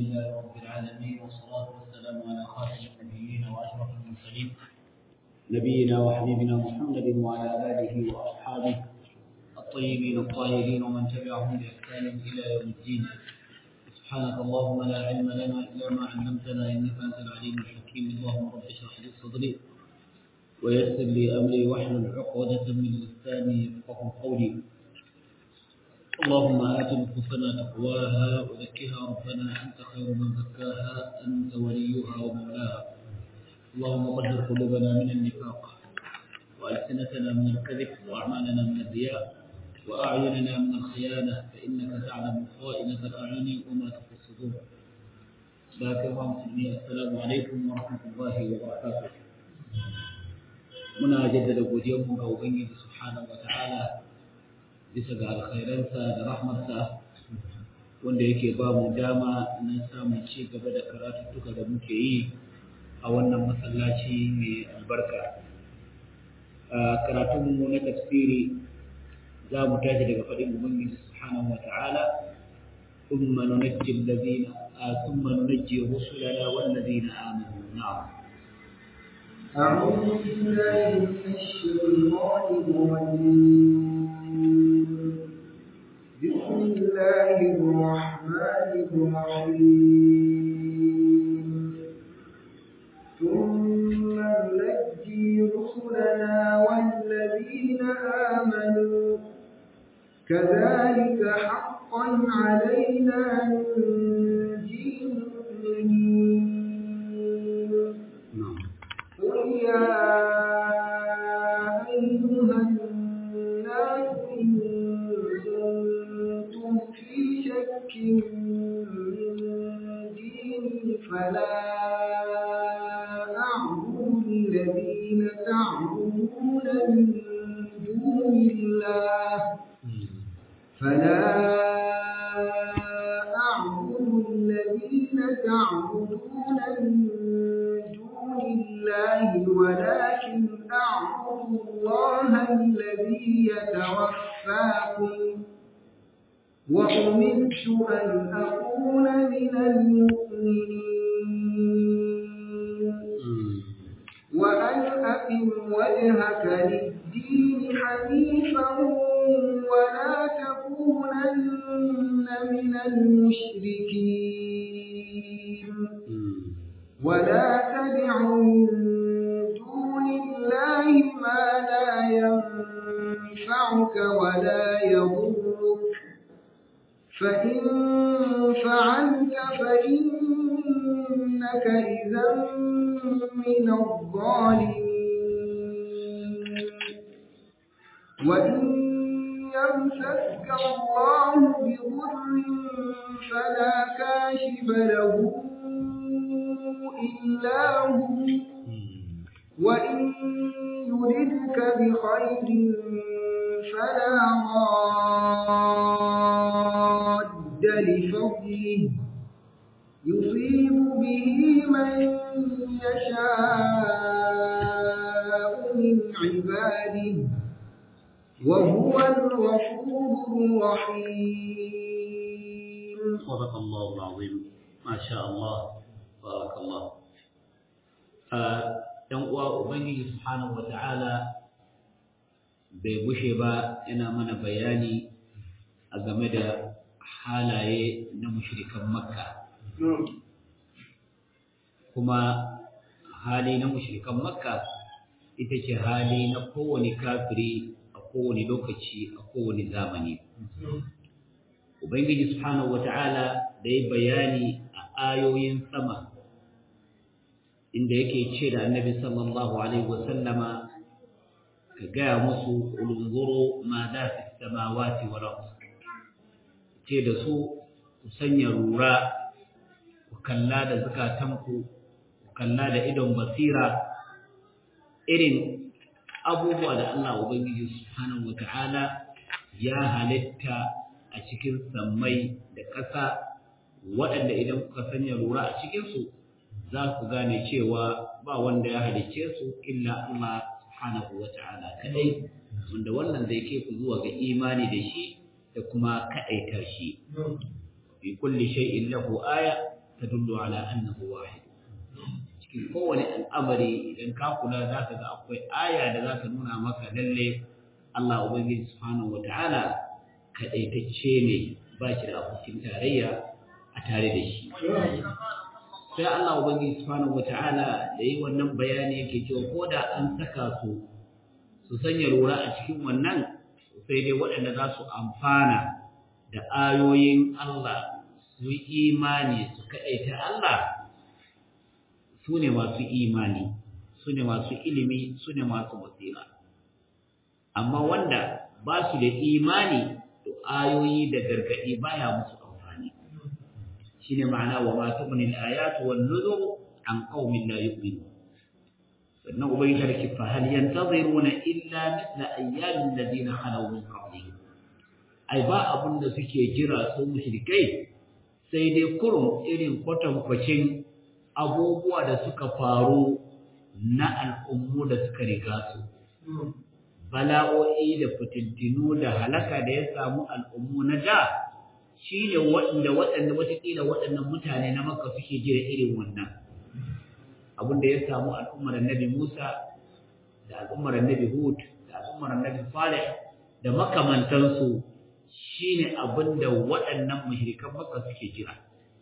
لله رب العالمين والصلاة والسلام على خاتم النبيين وأشرف المرسلين نبينا وحبيبنا محمد وعلى آله وأصحابه الطيبين الطاهرين ومن تبعهم بإحسان إلى يوم الدين سبحانك اللهم لا علم لنا إلا ما علمتنا إنك أنت العليم الحكيم اللهم رب اشرح لي صدري ويسر لي أمري واحلل عقدة من لساني يفقه قولي اللهم آت نفوسنا تقواها وزكها ربنا أنت خير من زكاها أنت وليها ومولاها اللهم طهر قلوبنا من النفاق وألسنتنا من الكذب وأعمالنا من الرياء وأعيننا من الخيانة فإنك تعلم خائنة الأعين وما تخفي الصدور باك مسلمين السلام عليكم ورحمة الله وبركاته muna jaddada godiyarmu ga Ubangiji subhanahu wa ta'ala bisa ga alkhairansa da rahmarsa wanda yake ba mu dama na samun ci gaba da karatuttuka da muke yi a wannan masallaci mai albarka karatunmu na tafsiri za mu tashi daga faɗin ubangiji subhanahu wa ta'ala ثم ننجي الذين ثم ننجي رسلنا والذين آمنوا نعم أعوذ بالله من الشيطان الرجيم بسم الله الرحمن الرحيم ثم ننجي رسلنا والذين آمنوا كذلك حقا علينا ننجي المؤمنين قل يا أيها الناس إن كنتم في شك من ديني فلا أعبد الذين تعبدون من دون الله فلا أعبد الذين تعبدون من دون الله ولكن أعبد الله الذي يتوفاكم وأمرت أن أكون من المؤمنين وأن أقم وجهك للدين حنيفا ولا تكونن من المشركين ولا تدع من دون الله ما لا ينفعك ولا يضرك فإن فعلت فإنك إذا من الظالمين وإن يمسسك الله بضر فلا كاشف له إلا هو وإن يردك بخير فلا راد لفضله يصيب به من يشاء من عباده وهو الغفور الرحيم صدق الله العظيم ما شاء الله بارك الله ‘yan uwa Ubangiji Subhanahu wa ta'ala bai bushe ba yana mana bayani a game da halaye na mushrikan Makka. Kuma hali na mushrikan Makka ita ce hali na kowane kafiri a kowane lokaci a kowane zamani. Ubangiji Subhanahu wa ta'ala da ya bayani a ayoyin sama inda yake ce da annabi sallallahu alaihi wasallama ka gaya musu ulunzuru ma da fi samawati wal ard ce da su ku sanya rura ku kalla da zakatanku ku kalla da idon basira irin abubuwa da Allah ubangiji subhanahu wataala ya halitta a cikin sammai da ƙasa waɗanda idan kuka sanya rura a cikinsu za ku gane cewa ba wanda ya halicce su illa Allah subhanahu wa ta'ala kadai wanda wannan zai kai ku zuwa ga imani da shi da kuma kaɗaitar shi fi kulli shay'in lahu aya tadullu ala annahu wahid cikin kowane al'amari idan ka kula za ka ga akwai aya da za ta nuna maka lalle Allah Ubangiji subhanahu wata'ala kaɗaitacce ne ba shi da abokin tarayya a tare da shi sai Allah Ubangiji subhanahu wata'ala da yi wannan bayani yake cewa ko da an saka su su sanya lura a cikin wannan sai dai waɗanda za su amfana da ayoyin Allah su yi imani su kaɗaita Allah su ne masu imani su ne masu ilimi su ne masu basira amma wanda ba su da imani to ayoyi da gargaɗi baya musu amfani shine ma'ana wa ma tughni al-ayatu wan nuzur an qaumin la yu'minun sannan ubangiji ta ce fa hal yantaziruna illa mithla ayyamin ladina khalaw min qablihim ai ba abun da suke jira su mushrikai sai dai kurum irin kwatankwacin abubuwa da suka faru na al'ummu da suka riga su bala'o'i da fitintinu da halaka da ya samu al'ummu na da shi ne waɗanda waɗanda watakila waɗannan mutane na maka suke jira irin wannan abin da ya samu al'ummar annabi Musa da al'ummar annabi Hud da al'ummar annabi Salih da makamantansu shine abin da waɗannan mushrikan Makka suke jira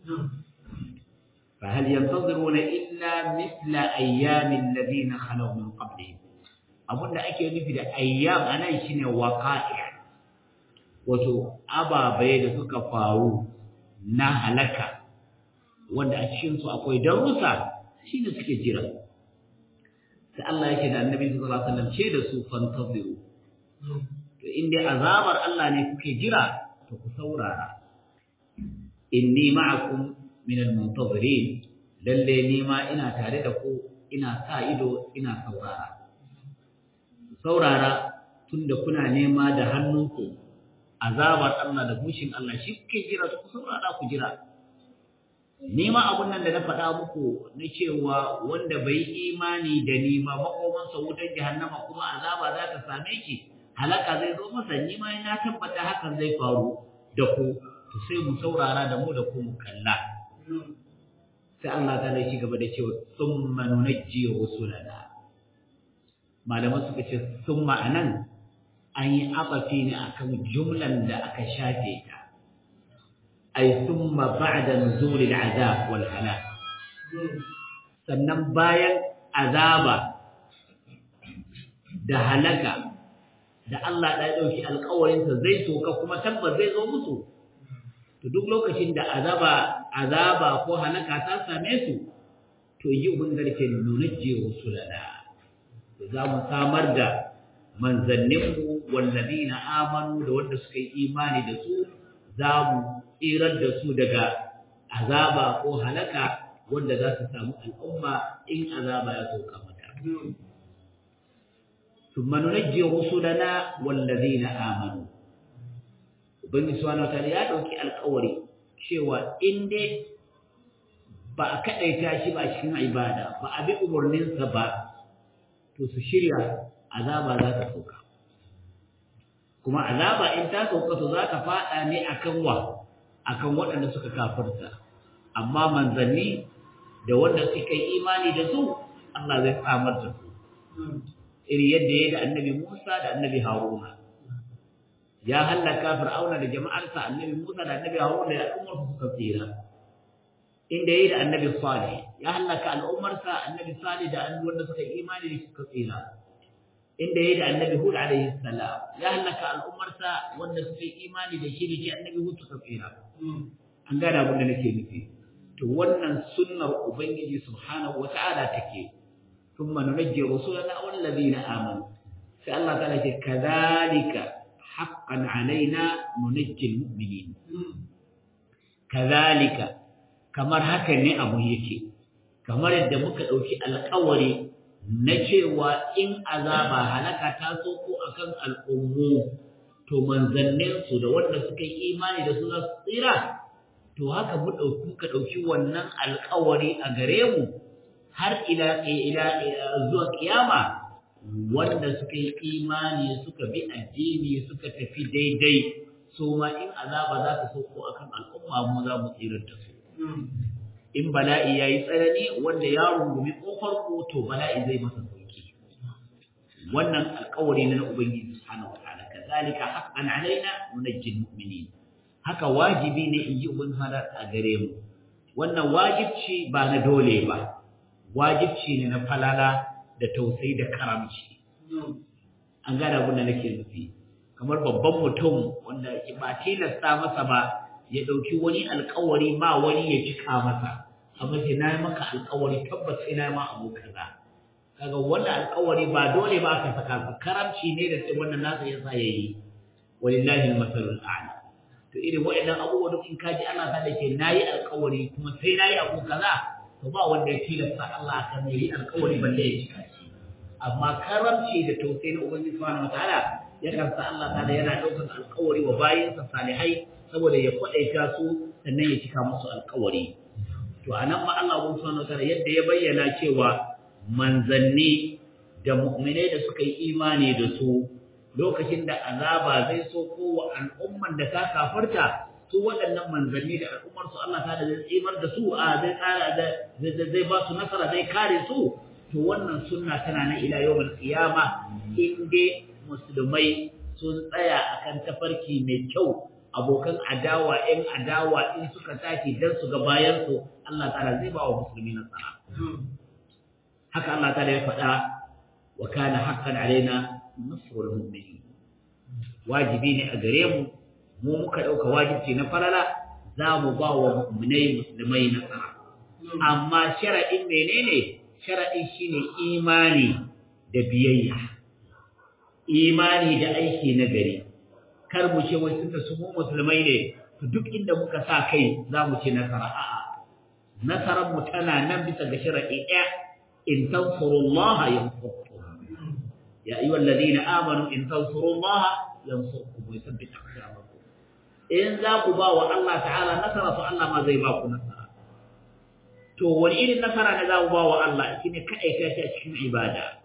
fa hal yantaziruna illa mithla ayyamin ladina khalaw min qablihim abin da ake nufi da ayyam anan shine waqa'i wato ababai da suka faru na halaka wanda a cikin su akwai darussa shi ne suke jira sai Allah yake da annabi sallallahu alaihi wasallam ce da su fantaziru to in dai azabar Allah ne kuke jira to ku saurara inni ma'akum min al-muntazirin lalle ni ma ina tare da ku ina sa ido ina saurara saurara tunda kuna nema da hannunku azabar Allah da bushin Allah shi kuke jira ku saurara ku jira Nima abun nan da na faɗa muku na cewa wanda bai imani da ni ba makomansa wutar jahannama kuma azaba za ta same shi halaka zai zo masa ni ma na tabbata hakan zai faru da ku to sai mu saurara da mu da ku mu kalla sai Allah ta ci gaba da cewa summa nunajji rusulana malaman suka ce summa anan an yi abafi ne akan jumlan da aka shafe ta ay thumma ba'da nuzul al'azab wal halak sannan bayan azaba da halaka da Allah ya dauki alƙawarin sa zai soka kuma tabbas zai zo musu to duk lokacin da azaba azaba ko halaka ta same su to yi ubun garke nunajji rusulana za mu samar da manzanninmu wallazina amanu da wanda suka yi imani da su za mu tsirar da su daga azaba ko halaka wanda za su samu al'umma in azaba ya sauka mata. Tumma nunajji rusulana wallazina amanu. Ubangiji subhanahu wa ta'ala ya dauki alƙawari cewa in dai ba a kadaita shi ba a cikin ibada ba a bi umarninsa ba to su shirya azaba za ta sauka. Kuma azaba in ta sauka to za ta faɗa ne akan wa akan waɗanda suka kafirta amma manzanni da wanda suka yi imani da su Allah zai tsamar da su iri yadda ya da annabi Musa da annabi Haruna ya hallaka Fir'auna da jama'arsa annabi Musa da annabi Haruna da al'ummar su suka tsira inda ya da annabi Salih ya hallaka al'ummarsa annabi Salih da wanda suka yi imani da suka tsira inda ya da annabi Hud alaihi salam ya hallaka al'ummarsa wanda suka yi imani da shi da shi annabi Hud suka tsira an gane abin da nake nufi to wannan sunnar ubangiji subhanahu wata'ala take thumma nunajji rusulana wal ladina amanu sai Allah ta'ala ce kadhalika haqqan alaina nunajji al mu'minin kadhalika kamar haka ne abu yake kamar yadda muka dauki alƙawari na cewa in azaba halaka ta so ko akan al'ummu to manzanninsu da wanda suka yi imani da su za su tsira to haka mu ɗauki muka ɗauki wannan alƙawari a gare mu har ila ila zuwa kiyama wanda suka yi imani suka bi addini suka tafi daidai so ma in azaba za ta sauko akan al'umma mu za mu tsirar da su in bala'i yayi tsanani wanda ya rungumi kofar ku to bala'i zai masa sauki wannan alƙawari na ubangiji subhanahu wataala kazalika haqqan alaina nunajjil mu'minin haka wajibi ne in ji ubangiji a gare mu wannan wajibci ba na dole ba wajibci ne na falala da tausayi da karamci an gane abin da nake nufi kamar babban mutum wanda ba tilasta masa ba ya ɗauki wani alkawari ba wani ya cika masa amma sai na yi maka alkawari tabbas sai na yi ma abu kaza kaga wannan alkawari ba dole ba ka saka ba karamci ne da sai wannan nasa ya sa yayi walillahi almasalul a'la to irin waɗannan abubuwa duk in kaji ana sa da ke nayi alkawari kuma sai nayi abu kaza to ba wanda ya tilasta Allah kan yayi alkawari balle ya cika shi amma karamci da tausayi na ubangiji subhanahu wataala yakan sa Allah ta'ala yana ɗaukar alkawari wa bayinsa salihai saboda ya kwaɗaita su sannan ya cika musu alkawari to anan ma Allah subhanahu wataala yadda ya bayyana cewa manzanni da mu'minai da suka yi imani da su lokacin da azaba zai so kowa al'umman da ta kafarta su waɗannan manzanni da al'ummar su Allah ta da zai tsimar da su a zai tsara da zai ba su nasara zai kare su to wannan sunna tana na ila yawmal qiyama in dai musulmai sun tsaya akan tafarki mai kyau abokan adawa ɗin adawa in suka tashi dan su ga bayan su Allah ta'ala zai ba wa musulmi nasara haka Allah ta'ala ya faɗa wa kana haqqan alaina nasrul mu'minin wajibi ne a gare mu mu muka dauka wajibi na falala za mu ba wa mu'minai musulmai nasara amma sharadin menene sharadin shine imani da biyayya imani da aiki na gari kar mu ce wai tunda su mu musulmai ne to duk inda muka sa kai za mu ce nasara a'a nasarar mu tana nan bisa ga sharadi ɗaya in tansurullaha yansurkum يا أيها الذين آمنوا إن تنصروا الله ينصركم ويثبت أقدامكم إن ذاقوا باوا الله تعالى نصر فالله ما زي باكو نصر to wani irin nasara ne za mu ba wa Allah shine kai kai shi a cikin ibada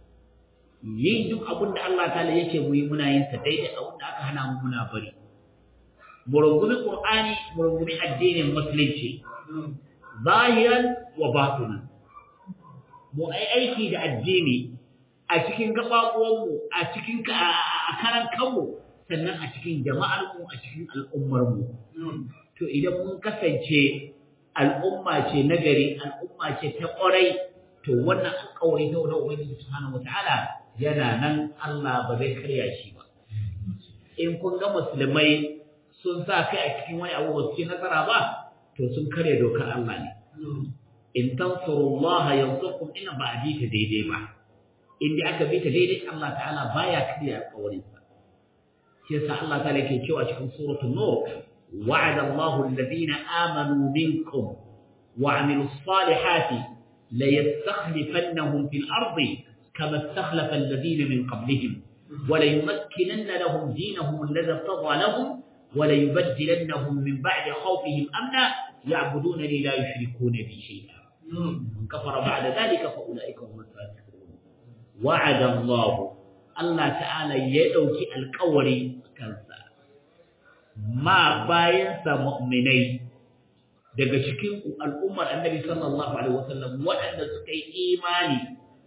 yin duk abin da Allah ta'ala yake mu yi muna yin sa daidai abin da aka hana mu muna bari mu rungumi Qur'ani mu rungumi addinin musulunci zahiran wa batinan mu ai aiki da addini a cikin gaɓaɓuwanmu a cikin a karan kanmu sannan a cikin jama'armu a cikin al'ummarmu to idan mun kasance al'umma ce nagari al'umma ce ta ƙwarai to wannan alƙawari ta wani ubangiji subhanahu wataala yana nan Allah ba zai karya shi ba in kun ga musulmai sun sa kai a cikin wani abu ba su ci nasara ba to sun karya dokar Allah ne in tansurullaha yansurkum ina ba a ji ta daidai ba inda aka bi ta daidai Allah ta'ala baya karya alƙawarinsa shi yasa Allah ta'ala yake cewa cikin suratul nur wa'ada Allahu alladhina amanu minkum wa 'amilus salihati la yastakhlifannahum fil ardi kama istakhlafa alladhina min qablihim wa la yumakkinanna lahum dinahum alladhi irtadha lahum wa la yubaddilannahum min ba'di khawfihim amna ya'budunani la yushrikuna bi shay'a من كفر بعد ذلك فأولئك هم الفاسقون وعد الله Allah ta'ala ya ɗauki alkawari kansa ma bayansa mu'minai daga cikin al'ummar annabi sallallahu alaihi wasallam waɗanda suka yi imani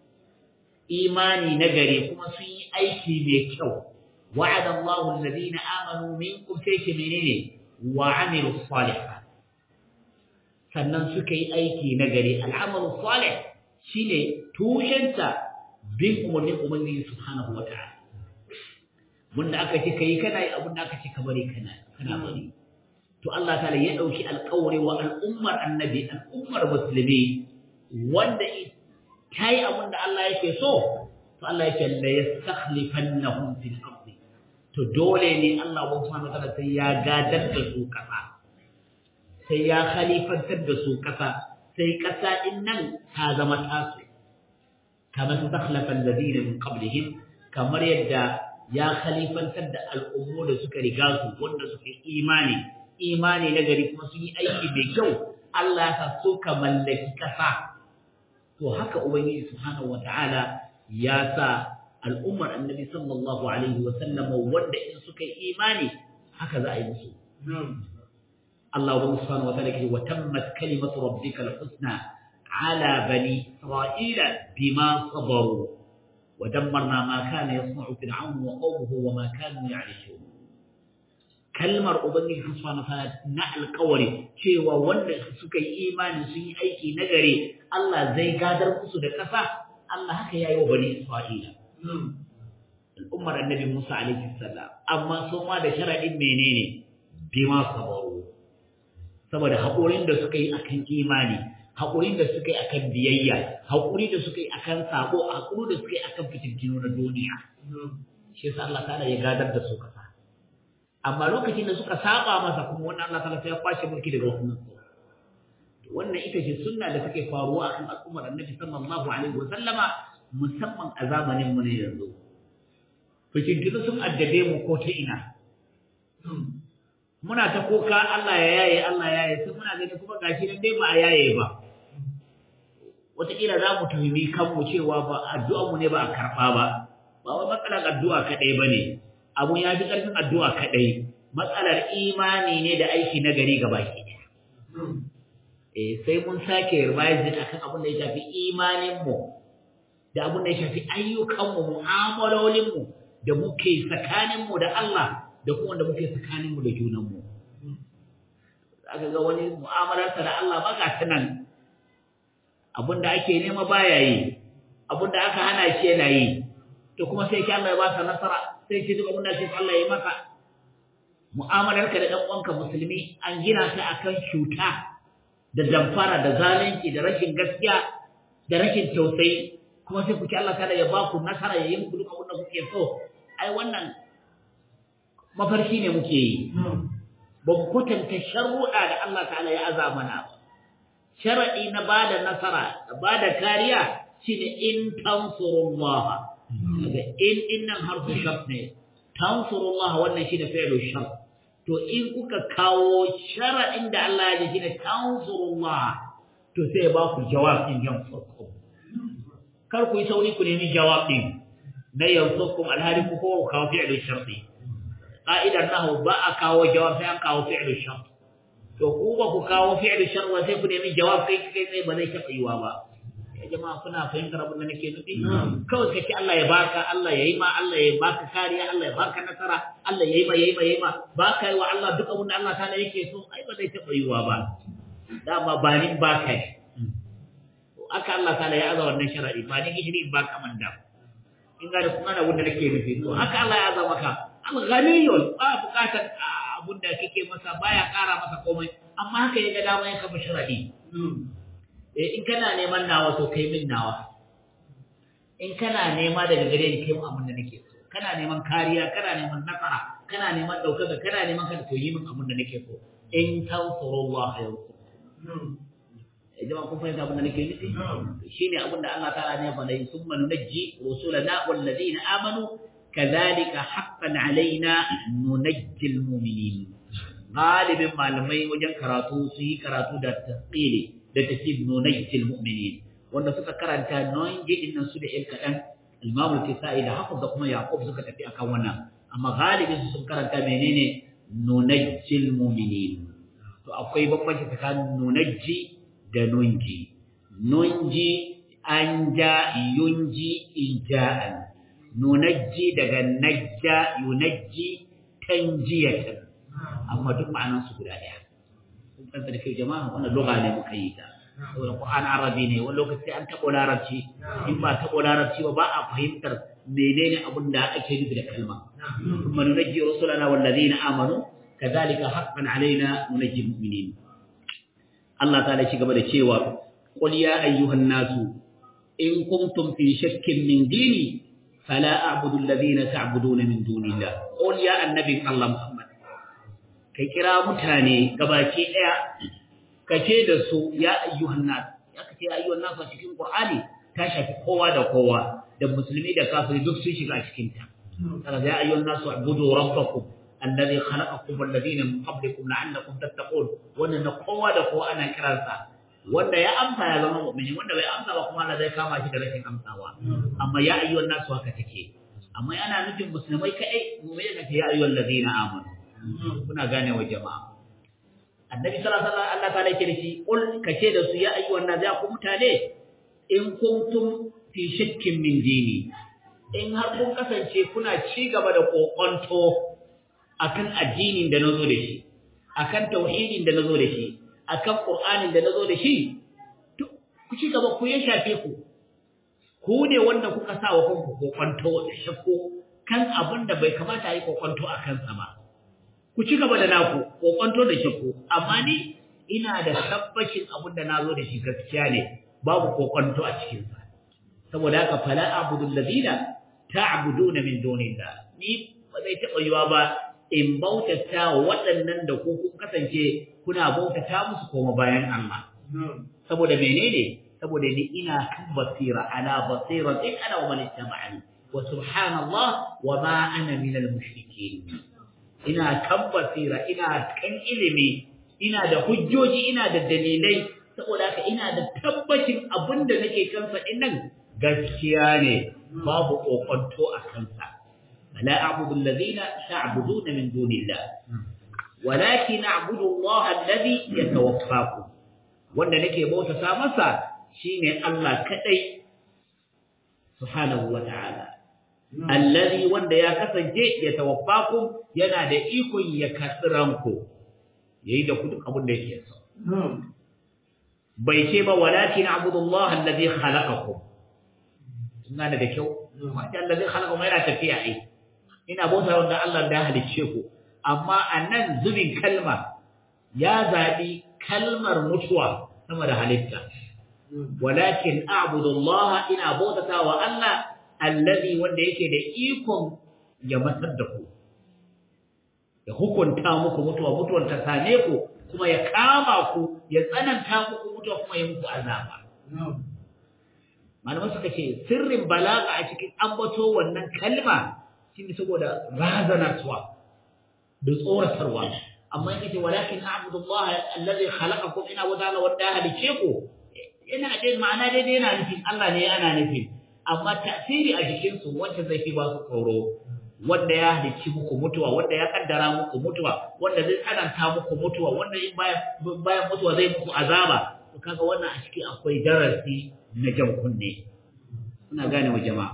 imani na gare kuma sun yi aiki mai kyau wa'ada Allahu alladhina amanu minkum sai ke menene wa amilu salihat sannan suka yi aiki na gare al'amalu salih shine tushenta bin umarnin Ubangiji subhanahu wa ta'ala wanda aka ce kai kana yi abin da aka ce ka bari kana kana bari to Allah ta'ala ya dauki alƙawari wa al'ummar annabi al'ummar musulmi wanda ta yi abin da Allah yake so to Allah yake la yastakhlifannahum fil ardi to dole ne Allah subhanahu wa ta'ala sai ya gadar da su kasa sai ya khalifantar da su kasa sai kasa din nan ta zama tasu كما استخلف الذين من قبلهم kamar yadda ya khalifantar da al'ummu da suka riga su wanda suka imani imani na gari kuma sun yi aiki mai kyau Allah ya so ka mallaki kasa to haka ubangiji subhanahu wata'ala ya sa al'ummar annabi sallallahu alaihi wa sallam wanda in suka yi imani haka za a yi musu Allah subhanahu wa ta'ala yake wa tammat kalimatu rabbika al-husna ala bani isra'ila bima sabaru wa dammarna ma kana yasna'u fir'aun wa qawmuhu wa ma kanu ya'rishun kalmar ubangiji subhanahu wa ta'ala na alƙawari cewa wanda suka yi imani sun yi aiki nagare Allah zai gadar musu da ƙasa Allah haka yayi wa bani isra'ila al'ummar annabi Musa alaihi salam amma su ma da sharadin menene bima sabaru saboda haƙurin da suka yi akan imani haƙurin da suka yi akan biyayya haƙuri da suka yi akan sabo haƙuri da suka yi akan fitintinu na duniya shi yasa Allah ta'ala ya gadar da su kasa amma lokacin da suka saba masa kuma wannan Allah ta'ala sai ya kwashe mulki daga wannan su wannan ita ce sunna da take faruwa akan al'ummar annabi sallallahu alaihi wa sallama musamman a zamanin mu ne yanzu fitintinu sun addabe mu ko ta ina muna ta koka Allah ya yaye Allah ya yaye sai muna gani kuma gashi nan dai ba a yaye ba wataƙila za mu tuhumi kanmu cewa ba addu'ar mu ne ba a karɓa ba ba wai matsalar addu'a kaɗai ba ne abun ya fi ƙarfin addu'a kaɗai matsalar imani ne da aiki na gari gaba ki ɗaya eh sai mun sake revising akan abin da ya shafi imaninmu da abin da ya shafi ayyukanmu mu'amalolinmu da muke tsakaninmu da Allah da kuma wanda muke tsakaninmu da junanmu. Aka ga wani mu'amalarsa da Allah ba ga ta nan abinda ake nema baya yi, abinda aka hana shi yana yi, to kuma sai ki Allah ya ba sa nasara, sai ki duk abinda shi Allah ya maka. Mu'amalarka da ɗan uwanka musulmi an gina ta akan cuta da damfara da zalunci da rashin gaskiya da rashin tausayi kuma sai ku ci Allah kada ya ba ku nasara ya yi muku duk abin da kuke so ai wannan mafarki ne muke yi ba mu kwatanta sharuɗa da Allah ta'ala ya aza mana ba sharaɗi na ba da nasara da ba da kariya shine in tansurullah daga in innan harfu shart ne tansurullah wannan shine fi'lu shart to in kuka kawo sharaɗin da Allah ya ji shine tansurullah to sai ya ba ku jawabin yansurkum kar ku yi sauri ku nemi jawabin na yansurkum alhali ku ko kawo fi'lu sharti ƙa'idar nahu ba a kawo jawab sai an kawo fi'lu shart to ku ba ku kawo fi'lu shart ba sai ku nemi jawab kai kai sai ba zai taɓa yiwa ba ya jama'a kuna fahimtar abin da nake nufi kawai kace Allah ya baka Allah ya yi ma Allah ya baka kariya Allah ya baka nasara Allah ya yi ma ya yi ma ya yi ma ba ka yi wa Allah duk abin da Allah ta yake so ai ba zai taɓa yiwa ba dama ba ni ba ka yi aka Allah ta ya aza wannan sharadi ba ni gishiri ba ka manda in ga da kuma da wanda nake nufi to haka Allah ya aza maka al-ghaniyun ba bukatar abun da kake masa baya kara masa komai amma haka ya ga dama ya kafa sharadi eh in kana neman nawa to kai min nawa in kana nema daga gare ni kai mu abun da nake so kana neman kariya kana neman nasara kana neman daukaka kana neman kada to yi min abun da nake so in tansurullah yansurkum jama'a kun fahimta abin da nake nufi shine abin da Allah ta'ala ne faɗa summa nunajji rusulana wal ladina amanu kadhalika haqqan alaina nunajjil mu'minin galibin malamai wajen karatu su yi karatu da tasqili da tafsir nunajjil mu'minin wanda suka karanta nunji din nan su da il kadan Imam al-Kisai da Hafiz da kuma Yaqub suka tafi akan wannan amma galibin su sun karanta menene nunajjil mu'minin to akwai bambanci tsakanin nunajji da nunji nunji an ja yunji ija'an nunajji daga najja yunajji tanjiyatan amma duk ma'anan su guda daya kun san da kai jama'a wannan lugha ne muka yi ta saboda Qur'an Arabi ne wani lokaci an tabo larabci in ba tabo larabci ba ba a fahimtar menene abin da ake nufi da kalma kuma nunajji rusulana wallazina amanu kadhalika haqqan alaina nunajji mu'minin Allah ta ci gaba da cewa qul ya ayyuhan nasu in kuntum fi shakkin min dini fala a'budu alladhina ta'buduna min dunillah qul ya annabi Allah Muhammad kai kira mutane gabaki daya kace da su ya ayyuhan nas ya kace ya ayyuhan nas a cikin Qur'ani ta shafi kowa da kowa da musulmi da kafiri duk sun shiga cikin ta kaga ya ayyuhan nas ubudu rabbakum الذي خلقكم والذين من قبلكم لعلكم تتقون wannan na kowa da kowa ana kiransa wanda ya amsa ya zama mu'mini wanda bai amsa ba kuma Allah zai kama shi da rashin amsawa amma ya ayyuhan nasu haka take amma yana nufin musulmai kai mu'mini kace ya ayyuhal ladina amanu kuna gane wa jama'a a annabi sallallahu alaihi wasallam Allah ta'ala yake da shi qul kace da su ya ayyuhan nas ya ku mutane in kuntum fi shakkin min dini in har kun kasance kuna ci gaba da kokonto akan addinin da nazo da shi akan tauhidin da nazo da shi akan qur'anin da nazo da shi ku ci gaba ku ya shafe ku ku ne wanda kuka sa wa kanku kokonto da shakko kan abin da bai kamata yi kokonto a kansa ba ku ci gaba da naku kokonto da shakko amma ni ina da tabbacin abin da nazo da shi gaskiya ne babu kokonto a cikin sa saboda haka fala a'budu alladhina ta'buduna min dunillah ni ba zai taba yiwa ba in bautata waɗannan da ku kun kasance kuna bautata musu koma bayan Allah saboda menene saboda ni ina kan basira ala basira in ana wa man ittaba'ani wa subhanallah wa ma ana min al-mushrikeen ina kan basira ina kan ilimi ina da hujjoji ina da dalilai saboda haka ina da tabbacin abinda nake kansa dinnan gaskiya ne babu kokonto a kansa la a'budu alladhina ta'buduna min dunillah walakin a'budu Allah alladhi yatawaffakum wanda nake bautata masa shine Allah kadai subhanahu wa ta'ala alladhi wanda ya kasance ya tawaffakum yana da ikon ya karbi ranku yayi da ku duk abin da yake so bai ce ba walakin abudullah alladhi khalaqakum ina da kyau wanda alladhi khalaqakum yana tafiya ai ina bauta wanda Allah da halicce ku amma annan zubin kalma ya zabi kalmar mutuwa sama da halitta walakin a'budu Allah ina bautata wa Allah allazi wanda yake da ikon ya matar da ku ya hukunta muku mutuwa mutuwar ta same ku kuma ya kama ku ya tsananta muku mutuwa kuma ya muku azaba malaman suka ce sirrin balaga a cikin ambato wannan kalma shine saboda razanarwa da tsoratarwa amma yake ce walakin a'budu Allah allazi khalaqakum ina wa ta'ala wanda halice ku ina dai ma'ana dai yana nufin Allah ne ana nufin amma tasiri a jikin su wanda zai fi ba su tsoro wanda ya halicci muku mutuwa wanda ya kaddara muku mutuwa wanda zai tsananta muku mutuwa wanda in bayan bayan mutuwa zai muku azaba to kaga wannan a ciki akwai darasi na jan kunne kuna gane wa jama'a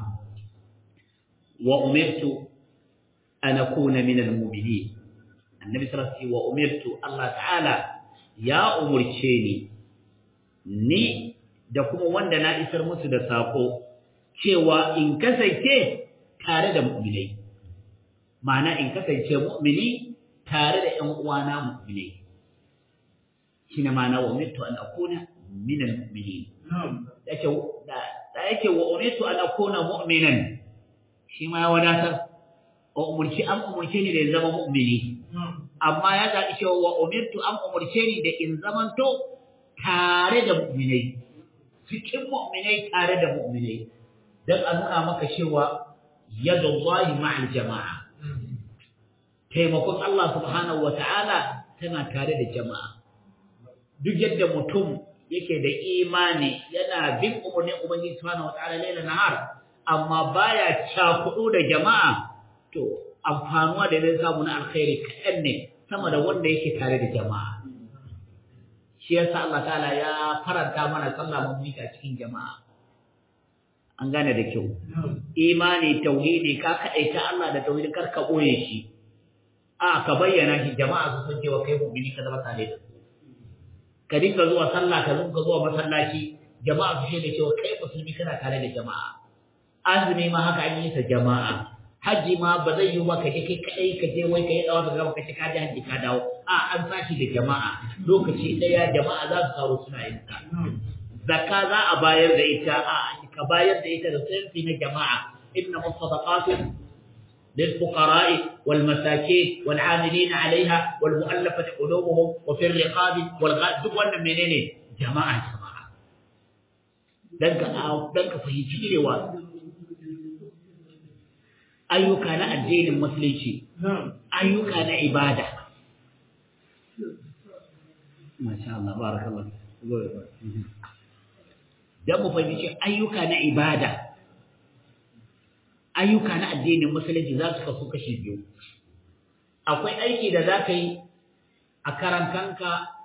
wa umirtu an akuna min al-mu'minin annabi sallallahu alaihi wa umirtu Allah ta'ala ya umurce ni ni da kuma wanda na isar musu da sako cewa in kasance tare da mu'minai ma'ana in kasance mu'mini tare da ƴan uwana mu'minai shine ma'ana wa umirtu an akuna min al-mu'minin yake da yake wa umirtu an akuna mu'minan shi ma ya wadatar umurci an umurce ni da in zama mu'mini amma ya zaɓi cewa wa umirtu an umurce ni da in zamanto tare da mu'minai cikin mu'minai tare da mu'minai dan a nuna maka cewa yadullahi ma'al jama'a taimakon Allah subhanahu wata'ala tana tare da jama'a duk yadda mutum yake da imani yana bin umarnin ubangiji subhanahu wata'ala laila nahar amma baya cakudu da jama'a to amfanuwa da zai samu na alkhairi kaɗan ne sama da wanda yake tare da jama'a shi yasa Allah ta'ala ya faranta mana sallah mun mita cikin jama'a an gane da kyau imani tauhidi ka kadaita Allah da tauhidi kar ka boye shi a ka bayyana shi jama'a su san cewa kai mu'mini ka zama tare da su ka dinga zuwa sallah ka dinga zuwa masallaci jama'a su shaida cewa kai musulmi kana tare da jama'a azumi ma haka an yi ta jama'a haji ma ba zai yi ba ka je kai kadai ka je wai ka yi dawa ka gama ka ce ka je haji ka dawo a an sashi da jama'a lokaci daya jama'a za su taro suna yin ta zakka za a bayar da ita a ka bayar da ita da sirri na jama'a inna musadaqatu للفقراء والمساكين والعاملين عليها والمؤلفة قلوبهم وفي الرقاب والغاد duk wannan menene jama'a jama'a dan ka dan ka fahimci cewa ayyuka na addinin musulunci ayyuka na ibada masha Allah barakallahu dan mu fahimci ayyuka na ibada ayyuka na addinin musulunci za su kasu kashi biyu akwai aiki da za ka yi a karantanka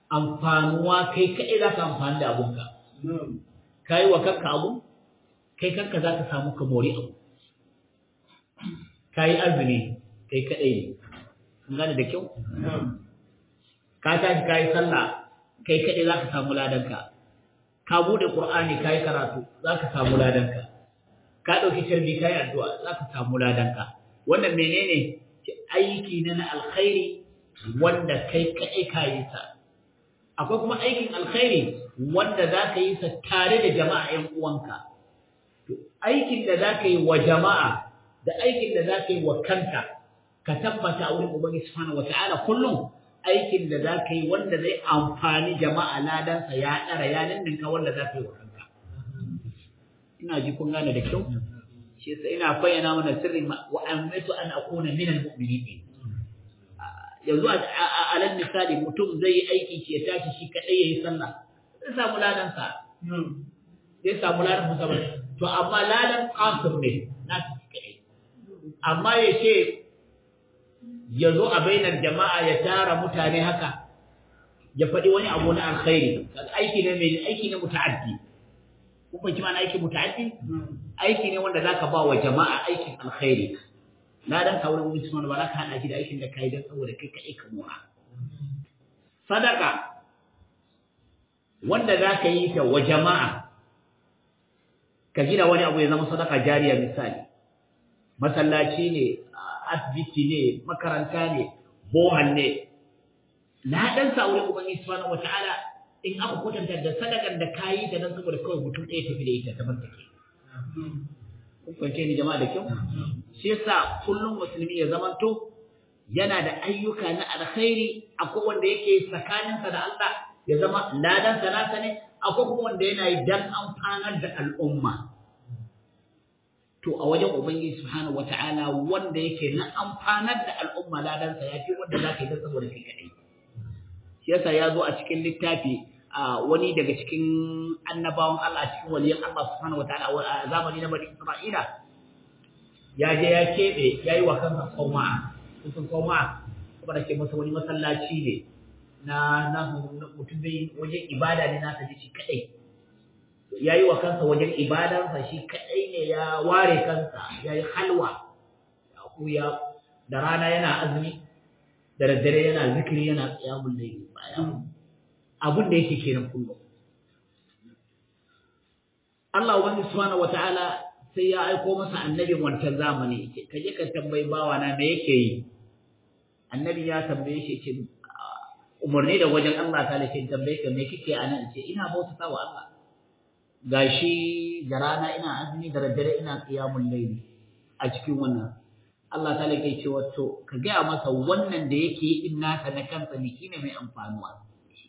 amfanuwa kai kaɗai za ka amfani da abunka ka yi wa kanka abu kai kanka za ka samu ka mori abu ka yi azumi kai kaɗai ne kun gane da kyau ka tashi ka yi sallah kai kaɗai za ka samu ladanka ka buɗe ƙur'ani ka yi karatu za ka samu ladanka ka ɗauki tarbi ka yi addu'a za ka samu ladanka wannan menene aiki na na alkhairi wanda kai kaɗai ka yi sa akwai kuma aikin alkhairi wanda za ka yi sa tare da jama'a ‘yan uwanka aikin da za ka yi wa jama'a da aikin da za ka yi wa kanka ka tabbata a wurin Ubangiji Subhanahu wata'ala kullum aikin da za ka yi wanda zai amfani jama'a ladansa ya ɗara ya ninninka wanda za ka yi wa kanka. Ina ji kun gane da kyau? Shi yasa ina bayyana mana sirrin wa amaitu an akuna min al-mu'minin. Yanzu a alal misali mutum zai yi aiki shi ya tashi shi kadai yayi sallah. Zai samu ladansa. Zai samu ladan musamman. To amma ladan qasir ne na shi kadai. Amma ya ce ya zo a bainar jama'a ya tara mutane haka ya faɗi wani abu na alkhairi aiki ne mai aiki ne muta'addi kun fahimci ma'ana aiki muta'addi aiki ne wanda zaka ba wa jama'a aikin alkhairi na dan ka wurin mutum ba za ka hada shi da aikin da kai dan saboda kai kai ka mura sadaka wanda zaka yi ta wa jama'a ka gina wani abu ya zama sadaka jariya misali masallaci ne asibiti ne makaranta ne bohan ne na dan sa wurin ubangiji subhanahu wataala in aka kwatanta da sadakan da kayi da nan saboda kawai mutum ɗaya tafi da ita ta take kun fahimce ni jama'a da kyau shi yasa kullum musulmi ya zamanto yana da ayyuka na alkhairi akwai wanda yake tsakaninsa da Allah ya zama ladan sa nasa ne akwai kuma wanda yana yi dan amfanar da al'umma to a wajen ubangiji subhanahu wataala wanda yake na amfanar da al'umma ladansa ya fi wanda zaka yi dan saboda kai kadai shi yasa ya zo a cikin littafi a wani daga cikin annabawan Allah cikin waliyan Allah subhanahu wataala a zamani na Bani Isra'ila ya je ya kebe yayi wa kansa qauma sun qauma kuma da ke masa wani masallaci ne na na mutum bai wajen ibada ne nasa ji shi kadai ya yi wa kansa wajen ibadansa shi kaɗai ne ya ware kansa ya yi halwa ya kuya da rana yana azumi da daddare yana zikiri yana tsayamun laili bayan abin da yake kenan kullum Allah ubangi subhanahu wataala sai ya aiko masa annabin wancan zamani ka je ka tambayi bawa na me yake yi annabi ya tambaye shi ce umarni da wajen Allah ta ce tambaye ka me kike anan ce ina bautata wa Allah gashi da rana ina azumi da daddare ina qiyamul layli a cikin wannan Allah ta lake cewa to ka ga masa wannan da yake yi in nasa na kansa ne shine mai amfanuwa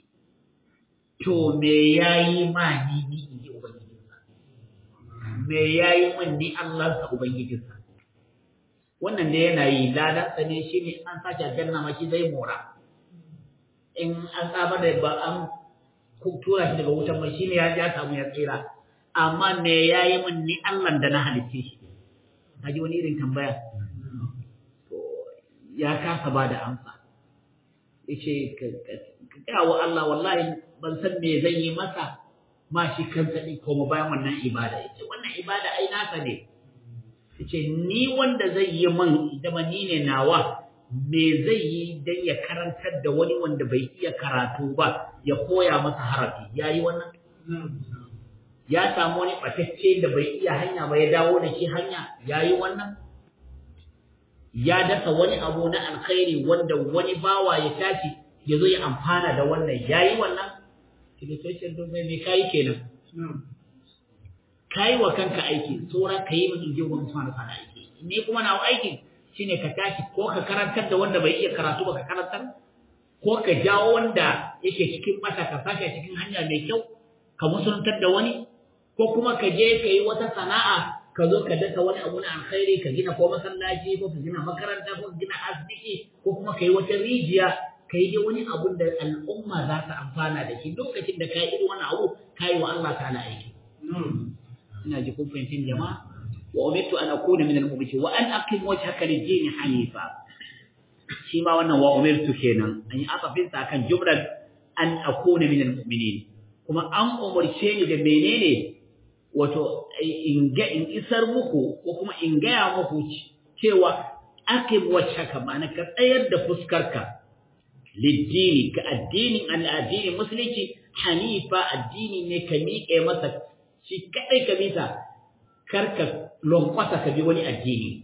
to me yayi ma ni ni in ji ubangijinsa me yayi min ni Allah sa ubangijinsa wannan da yana yi ladan sa ne shine an sace aljanna ma shi zai mora in an saba da ba an tura shi daga wutan mai shine ya ja samu ya tsira amma me yayi min ni Allah da na halicce shi kaji wani irin tambaya to ya kasa ba da amsa yace ka ga wa Allah wallahi ban san me zan yi masa ma shi kansa din kuma bayan wannan ibada yace wannan ibada ai nasa ne yace ni wanda zai yi min idan ni ne nawa me zai yi dan ya karantar da wani wanda bai iya karatu ba ya koya masa harafi ya yi wannan ya samu wani ɓatacce da bai iya hanya ba ya dawo da shi hanya ya yi wannan ya dasa wani abu na alkhairi wanda wani bawa ya tashi ya zo ya amfana da wannan ya yi wannan kilitocin domin me kayi kenan kayi wa kanka aiki tsora ka yi min inji wani suna da aiki ni kuma na aikin shine ka tashi ko ka karantar da wanda bai iya karatu ba ka karantar ko ka jawo wanda yake cikin mata ka sashi cikin hanya mai kyau ka musuluntar da wani ko kuma ka je ka yi wata sana'a ka zo ka dasa wani abu na alkhairi ka gina ko masallaci ko ka gina makaranta ko ka gina asibiti ko kuma ka yi wata rijiya ka yi dai wani abun da al'umma za ta amfana da shi lokacin da ka yi irin wani abu ka yi wa Allah ta'ala aiki ina ji kun fahimtin jama'a وأمرت أن أكون من المؤمنين وأن أقم وجهك للدين حنيفا شيما وانا وأمرت كينا أن أطفين كان جملة an akuna min almu'minin kuma an umarce ni da menene wato in ga in isar muku ko kuma in gaya muku cewa aqim wajhaka ma'ana ka tsayar da fuskarka liddini ka addinin al'addini musulunci hanifa addini ne ka miƙe masa shi kadai ka mita karka lonkwasa ka bi wani addini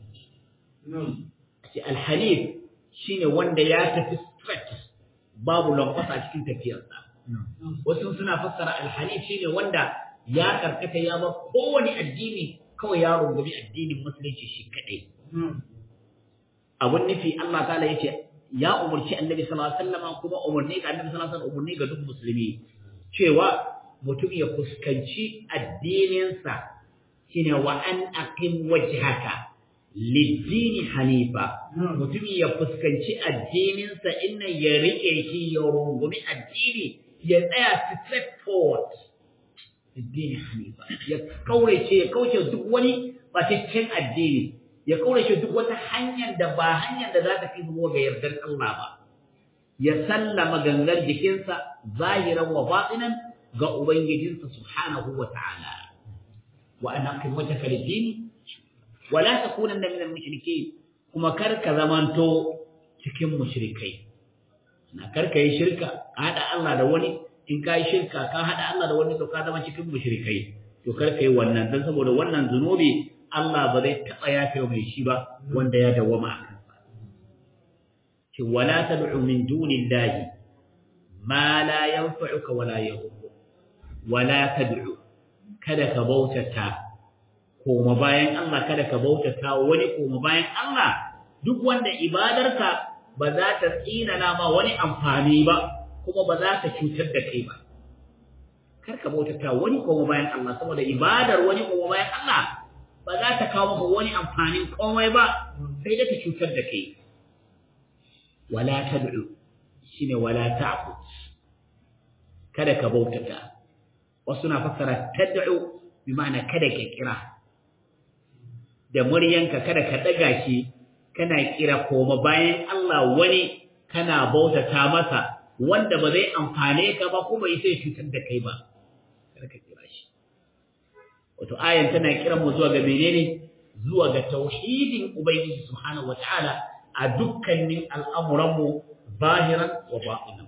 ce alhanif shine wanda ya tafi straight babu lonkwasa a cikin tafiyarsa wasu suna fassara alhanif shine wanda ya karkata ya ba kowane addini kawai ya rungumi addinin musulunci shi kadai abun nufi Allah ta'ala yace ya umarci annabi sallallahu alaihi wasallam kuma umarni ga annabi sallallahu alaihi wasallam umarni ga duk musulmi cewa mutum ya fuskanci addininsa shine wa an aqim wajhaka lidini hanifa mutum ya fuskanci addininsa inna ya rike shi ya rungumi addini ya tsaya straight forward addini hanifa ya kaurace ya kauce duk wani bataccen addini ya kaurace duk wata hanyar da ba hanyar da za ta fi zuwa ga yardar Allah ba ya sallama gangar jikinsa zahiran wa batinan ga ubangijinsa subhanahu wa ta'ala wa ana aqim wajhaka lid-din wa la takunanna min al-mushrikeen kuma kar ka zamanto cikin mushrikai na kar ka yi shirka hada Allah da wani in ka yi shirka ka hada Allah da wani to ka zama cikin mushrikai to kar ka yi wannan dan saboda wannan zunubi Allah ba zai taɓa yafe mai shi ba wanda ya dawwama a kansa. Ce wala tad'u min dunillahi ma la yanfa'uka wala yadhurru wala tad'u kada ka bautata koma bayan Allah kada ka bautata wani koma bayan Allah duk wanda ibadarka ba za ta tsinana ma wani amfani ba kuma ba za ta cutar da kai ba kar ka bautata wani koma bayan Allah saboda ibadar wani koma bayan Allah ba za ta kawo maka wani amfanin komai ba sai da ta cutar da kai wala tad'u shine wala ta'bud kada ka bautata wasu na fassara tad'u bi ma'ana kada ka kira da muryanka kada ka daga shi kana kira koma bayan Allah wani kana bautata masa wanda ba zai amfane ka ba kuma sai cutar da kai ba kada ka kira shi wato ayan tana kiran mu zuwa ga menene zuwa ga tauhidin ubangiji subhanahu wataala a dukkanin al'amuran mu zahiran wa batinan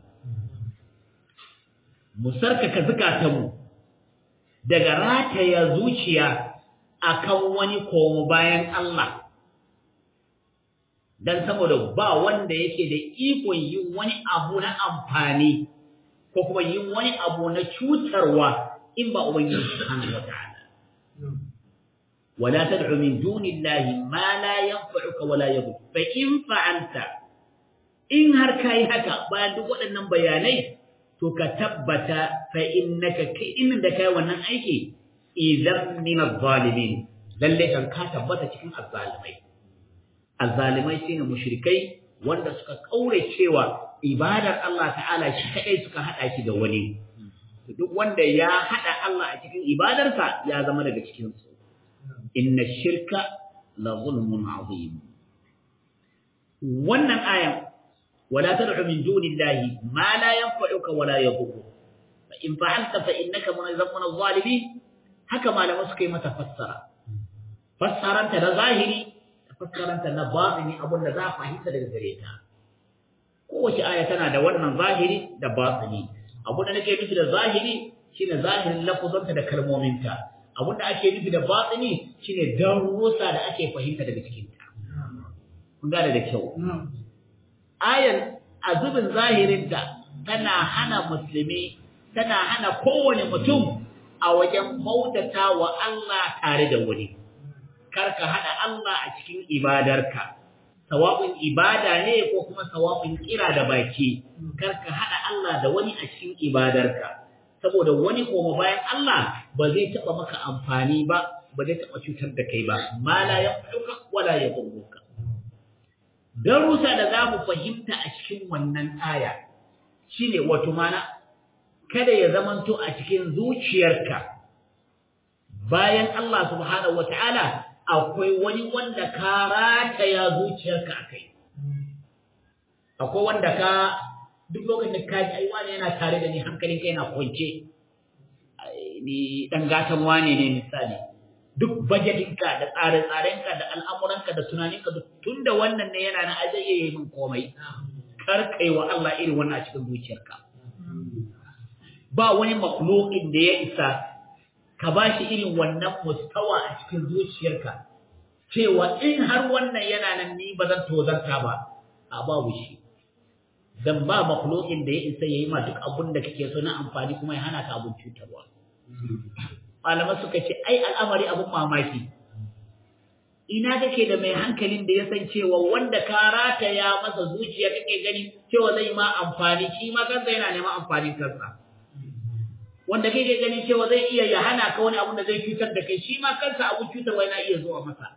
mu sarkaka zakatan mu daga rataya zuciya akan wani komo bayan Allah dan saboda ba wanda yake da ikon yin wani abu na amfani ko kuma yin wani abu na cutarwa in ba ubangiji subhanahu wataala ولا تدع من دون الله ما لا ينفعك ولا يضرك فإن فعلت in har kai haka bayan duk waɗannan bayanai to ka tabbata fa innaka kai in da kai wannan aiki idan min az-zalimin lalle kan ka tabbata cikin azzalimai azzalimai shine mushrikai wanda suka kaure cewa ibadar Allah ta'ala shi kadai suka hada shi da wani duk wanda ya hada Allah a cikin ibadarsa ya zama daga cikin su inna shirka la zulmun azim wannan ayan wala tad'u min dunillahi ma la yanfa'uka wala yadhurru fa in fa'alta fa innaka munazzamun adh-dhalimin haka malama suka yi mata fassara fassaranta da zahiri da fassaranta na batini abin da za a fahimta daga gare ta kowace aya tana da wannan zahiri da batini abin da nake nufi da zahiri shine zahirin lafuzanta da kalmominta abin da ake nufi da batini shine darussa da ake fahimta daga cikin ta kun gane da kyau ayan azubin zahirin ta tana hana musulmi tana hana kowane mutum a wajen bautata wa Allah tare da wani karka hada Allah a cikin ibadarka sawabin ibada ne ko kuma sawabin kira da baki karka hada Allah da wani a cikin ibadarka saboda wani koma bayan Allah ba zai taba maka amfani ba ba zai taba cutar da kai ba ma la yanfa'uka wala yadurruka darusa da za mu fahimta a cikin wannan aya shine wato mana kada ya zamanto a cikin zuciyarka bayan Allah subhanahu wataala akwai wani wanda ka rataya zuciyarka akai akwai wanda ka duk lokacin ka ji ai wani yana tare da ni hankalin kai yana kwance ni dan gatan wane ne misali duk bajetinka da tsare-tsarenka da al'amuranka da tunaninka tun da wannan ne yana na aje iya yi min komai kar kai wa Allah irin wannan a cikin zuciyarka ba wani makhluqin da ya isa ka ba shi irin wannan mustawa a cikin zuciyarka cewa in har wannan yana nan ni ba zan tozarta ba a babu shi dan ba makhluqin da ya isa yayi ma duk abun da kake so na amfani kuma ya hana ka abun cutarwa malama suka ce ai al'amari abun mamaki ina kake da mai hankalin da ya san cewa wanda ka rataya masa zuciya kake gani cewa zai ma amfani shi ma kansa yana neman amfanin kansa wanda kake gani cewa zai iya ya hana ka wani abun da zai cutar da kai shi ma kansa abun cutarwa yana iya zuwa masa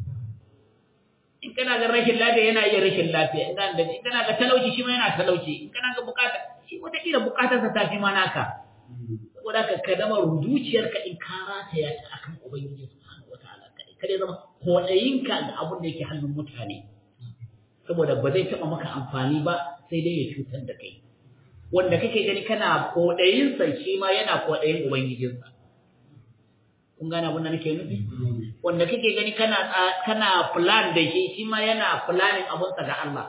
in kana ga rashin lafiya yana iya rashin lafiya in kana in kana ga talauci shi ma yana talauci in kana ga bukata shi wata kila bukatarsa ta fi ma naka saboda ka ka zama zuciyarka in ka rataya ta akan ubangiji subhanahu wataala kai kada zama kodayinka ga abin da yake hannun mutane saboda ba zai taba maka amfani ba sai dai ya cutar da kai wanda kake gani kana kodayin sa shi ma yana kodayin ubangijinsa kun gane abin da nake nufi wanda kake gani kana kana plan da shi shi ma yana planning abun sa ga Allah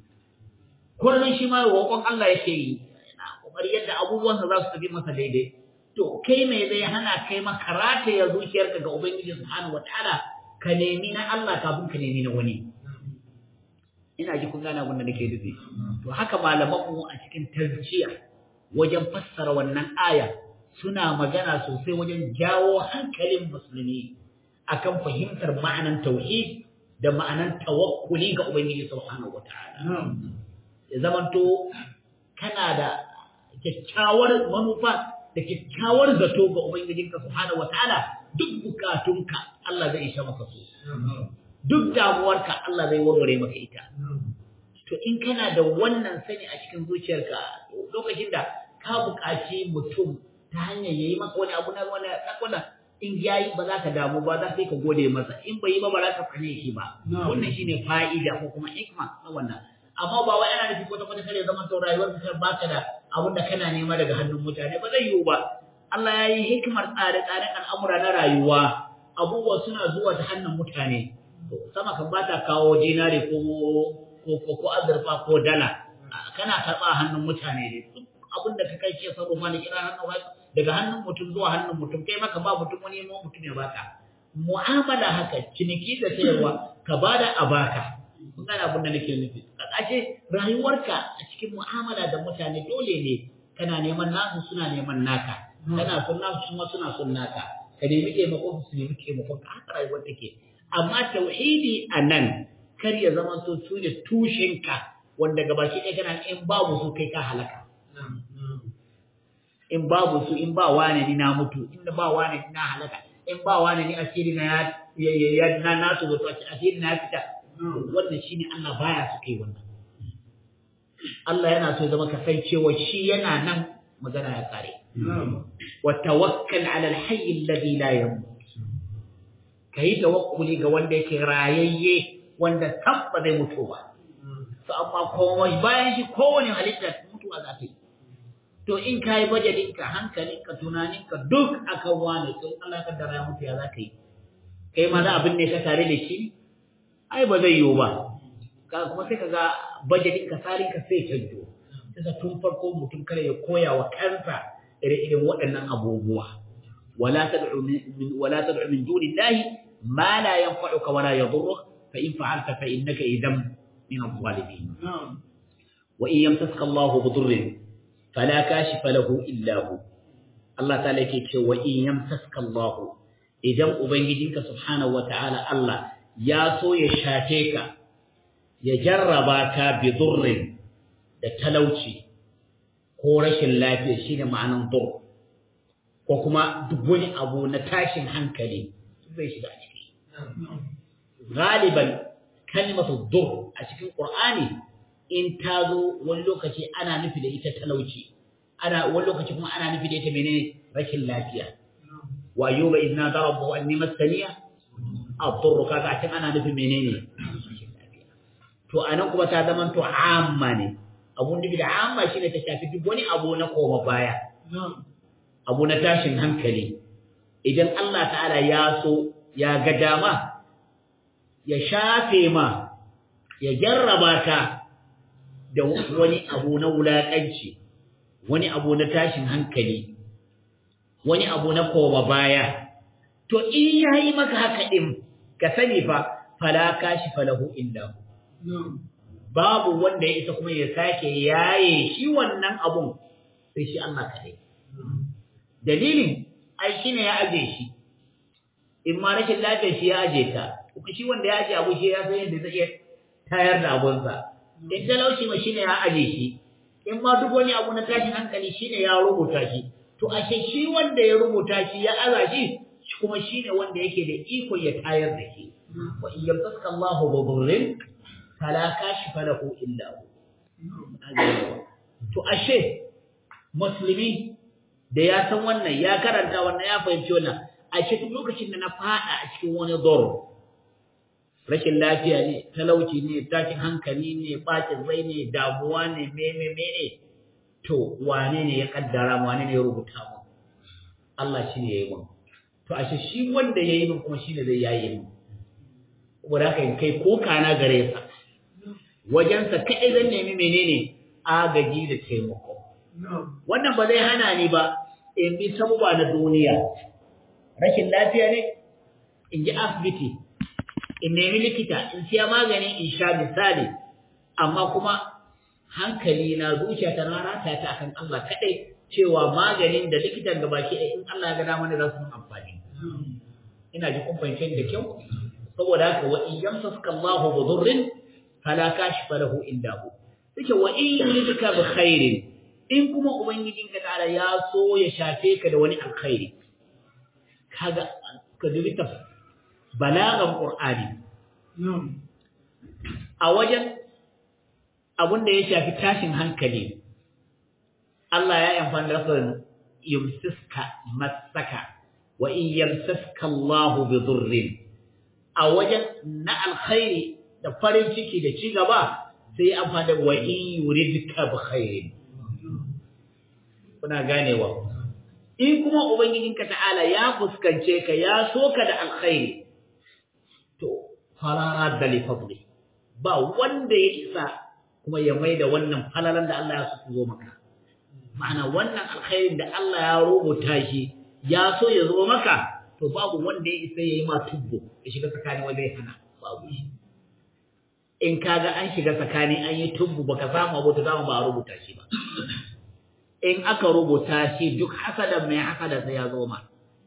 kullun shi ma roƙon Allah yake yi kokari yadda abubuwansa za su tafi masa daidai to kai mai zai hana kai maka rataya zuciyarka ga ubangiji subhanahu wataala ka nemi na Allah kafin ka nemi na wani ina ji kun gane abin da nake nufi to haka malaman mu a cikin tazkiya wajen fassara wannan aya suna magana sosai wajen jawo hankalin musulmi akan fahimtar ma'anan tauhid da ma'anan tawakkuli ga ubangiji subhanahu wataala ya zamanto kana da kyakkyawar manufa da kyakkyawar zato ga Ubangijinka subhanahu wataala duk bukatunka Allah zai isha maka su duk damuwarka Allah zai warware maka ita to in kana da wannan sani a cikin zuciyarka lokacin da ka buƙaci mutum ta hanyar yayi maka wani abu na wani wannan in yayi ba za ka damu ba za ka ka gode masa in bai yi ba ba za ka tsane shi ba wannan shine fa'ida ko kuma hikma na wannan amma ba wai ana nufi kwata kwata kare zaman to rayuwar ka baka da abin da kana nema daga hannun mutane ba zai yiwu ba Allah ya yi hikimar tsare-tsaren al'amura na rayuwa abubuwa suna zuwa ta hannun mutane sama kan ba ta kawo dinari ko ko ko azurfa ko dala kana karɓa hannun mutane ne duk abin da ka kai ce sarrafa ne kira hannun daga hannun mutum zuwa hannun mutum kai maka ba mutum wani ma mutum ya baka mu'amala haka ciniki da sayarwa ka bada a baka kun gane abin da nake nufi ashe rayuwarka a cikin mu'amala da mutane dole ne kana neman nasu suna neman naka kana son nasu kuma suna son naka ka nemi taimakon su nemi taimakon ka haka rayuwar take amma tauhidi a nan kar ya zama so su ne tushenka wanda gabaki ɗaya kana in babu su kai ka halaka in babu su in ba wane ni na mutu in ba wane ni na halaka in ba wane ni asiri na ya ya na na to asiri na fita wannan shine Allah baya su kai wannan Allah yana so ya zama kasancewa shi yana nan magana ya kare wa tawakkal ala alhayy alladhi la yamut kai tawakkuli ga wanda yake rayayye wanda tabba zai mutu ba to amma komai bayan shi kowane halitta mutuwa za ta yi to in ka yi bajelinka hankalinka tunaninka duk akan wane to Allah ka dara mutu ya za ka yi kai ma za abin ne ka tare da shi ai ba zai yiwu ba ka kuma sai ka ga bajelinka sarinka sai canjo sai tun farko mutum kare ya koya wa kansa ire-iren waɗannan abubuwa wala tad'u min wala tad'u min dunillahi ma la yanfa'uka wala yadhurruka fa in fa'alta fa innaka idan min adh-dhalimin wa in yamtaska Allahu bidurrin fala kashifa lahu illa hu Allah ta'ala yake cewa in yamtaska Allah idan ubangijinka subhanahu wata'ala Allah ya so ya shafe ka ya jarraba ka bi durrin da talauci ko rashin lafiya shine ma'anan dur ko kuma duk wani abu na tashin hankali zai shiga ciki galiban kalmatu dur a cikin qur'ani in ta zo wani lokaci ana nufi da ita talauci ana wani lokaci kuma ana nufi da ita menene rashin lafiya wa ayyuba idna darabu anni masaniya ad-durr kaga can ana nufi menene to anan kuma ta zama to amma ne abun da amma shine ta shafi duk wani abu na koma baya abu na tashin hankali idan Allah ta'ala ya so ya ga dama ya shafe ma ya jarraba ka da wani abu na wulaƙanci wani abu na tashin hankali wani abu na koma baya to in yayi maka haka din ka sani fa fala kashi falahu illa babu wanda ya isa kuma ya sake yaye shi wannan abun sai shi Allah kadai dalilin ai shine ya aje shi in ma rashin lafiyar shi ya aje ta kuma shi wanda ya aje abu shi ya san yadda zai iya tayar da abunsa in talauci ma shine ya aje shi in ma duk wani abu na tashin hankali shine ya rubuta shi to ashe shi wanda ya rubuta shi ya aza shi kuma shine wanda yake da iko ya tayar da shi wa in yamsaka Allahu bi dhurrin fala kashifa lahu illa hu to ashe musulmi da ya san wannan ya karanta wannan ya fahimci wannan ashe duk lokacin da na fada a cikin wani dor rashin lafiya ne talauci ne tashin hankali ne bacin rai ne damuwa ne meme mene to wane ne ya kaddara wane ne ya rubuta mu Allah shi ne ya yi mun to ashe shi wanda ya yi mun kuma shi ne zai yayi mun saboda haka in kai ko kana gare sa wajensa kaɗai zan nemi menene agaji da taimako wannan ba zai hana ni ba in bi sabuwa na duniya rashin lafiya ne in ji asibiti in nemi likita in siya magani in sha misali amma kuma hankali na zuciya ta rata ta akan Allah kadai cewa maganin da likitan da baki in Allah ya ga dama ne za su amfani ina ji kun fahimce da kyau saboda haka wa in yamsaka Allah bi dhurrin fala kashifa lahu illa hu yake wa in yuridka bi khairin in kuma ubangijinka ta'ala ya so ya shafe ka da wani alkhairi kaga ka dubi ta balagan qur'ani a wajen abun da ya shafi tashin hankali Allah ya yi amfani da lafazin yumsiska masaka wa in yamsaska Allah bi dhurrin a wajen na alkhairi da farin ciki da ci gaba sai amfani da wa in yuridka bi khairin kuna ganewa in kuma ubangijinka ta'ala ya fuskance ka ya so ka da alkhairi to fala da li fadli ba wanda ya isa kuma ya maida wannan falalan da Allah ya so zo maka ma'ana wannan alkhairin da Allah ya rubuta shi ya so ya zo maka to babu wanda ya isa yayi ma tubbo ya shiga tsakanin wanda ya hana babu shi in kaga an shiga tsakani an yi tubbu baka samu abu to dama ba a rubuta shi ba in aka rubuta shi duk hasadan mai hasada sai ya zo ma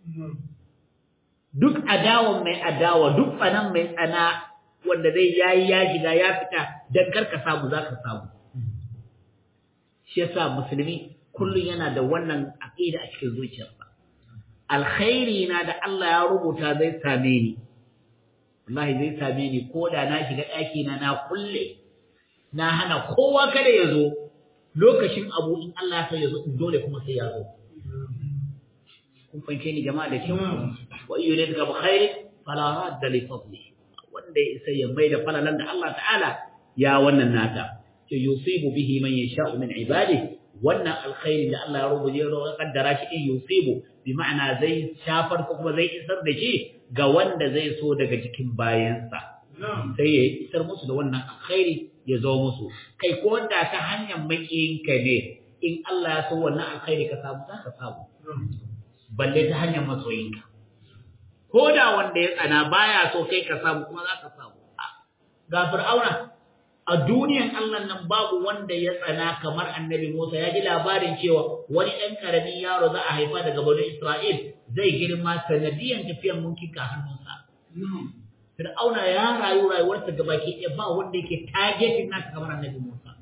duk adawan mai adawa duk tsanan mai tsana wanda zai yayi ya shiga ya fita dan karka samu zaka samu shi yasa musulmi kullun yana da wannan aqida a cikin zuciyarsa alkhairi na da Allah ya rubuta zai same ni wallahi zai same ni ko da na shiga ɗaki na na kulle na hana kowa kada ya zo lokacin abu in Allah ya ya zo dole kuma sai ya zo kun fahimce ni jama'a da kyau wa iyo ne daga bukhairi fala radda li fadli wanda ya isa ya mai da falalan da Allah ta'ala ya wannan nata to yusibu bihi man yasha'u min ibadihi wannan alkhairi da Allah ya rubuta ya kaddara shi in yusibu bi ma'ana zai shafar ko kuma zai isar da shi ga wanda zai so daga cikin bayansa sai ya isar musu da wannan alkhairi ya zo musu kai ko da ta hanyar makiyinka ne in Allah ya so wannan alkhairi ka samu za ka samu balle ta hanyar masoyinka ko da wanda ya tsana baya so kai ka samu kuma za ka samu ga fir'auna a duniyan Allah nan babu wanda ya tsana kamar annabi Musa ya ji labarin cewa wani ɗan ƙaramin yaro za a haifa daga bani Isra'il zai girma sanadiyan tafiyan mulkin ka hannunsa. Fir'auna ya rayu rayuwarsa gaba ke ɗaya ba wanda yake targetin nasa kamar annabi Musa.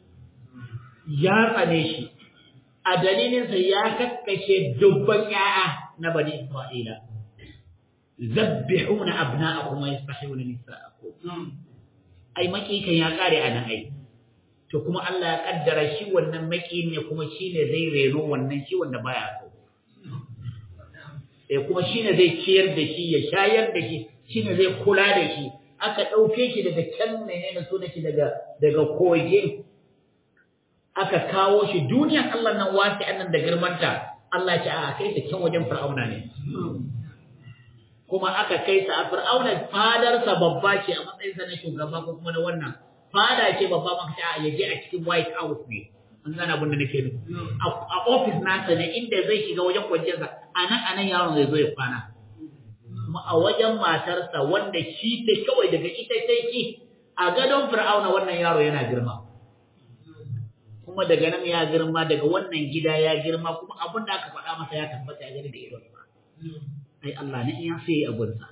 Ya tsane shi, a dalilinsa ya kakkashe dubban ‘ya'ya na bani Isra'ila. Zabbihuna abna'akum wa yastahiyuna nisa'akum. ai makikan ya kare a nan ai to kuma Allah ya kaddara shi wannan maki ne kuma shine zai reno wannan shi wanda baya so eh kuma shine zai ciyar da shi ya shayar da shi shine zai kula da shi aka dauke shi daga can menene so shi daga daga koge aka kawo shi duniyan Allah nan wasi annan da girmanta Allah ya ce a kai ta can wajen fir'auna ne kuma aka kai ta a fir'auna fadarsa babba ce a matsayinsa na shugaba ko kuma na wannan fada ce babba maka ce a yaje a cikin white house ne an gane abin da nake nufi a office nasa ne inda zai shiga wajen kwanciyarsa a nan a nan yaron zai zo ya kwana kuma a wajen matarsa wanda shi ta kawai daga ita sai shi a gadon fir'auna wannan yaro yana girma kuma daga nan ya girma daga wannan gida ya girma kuma abin da aka faɗa masa ya tabbata ya gani da idon sa ai Allah ne ya sai abunsa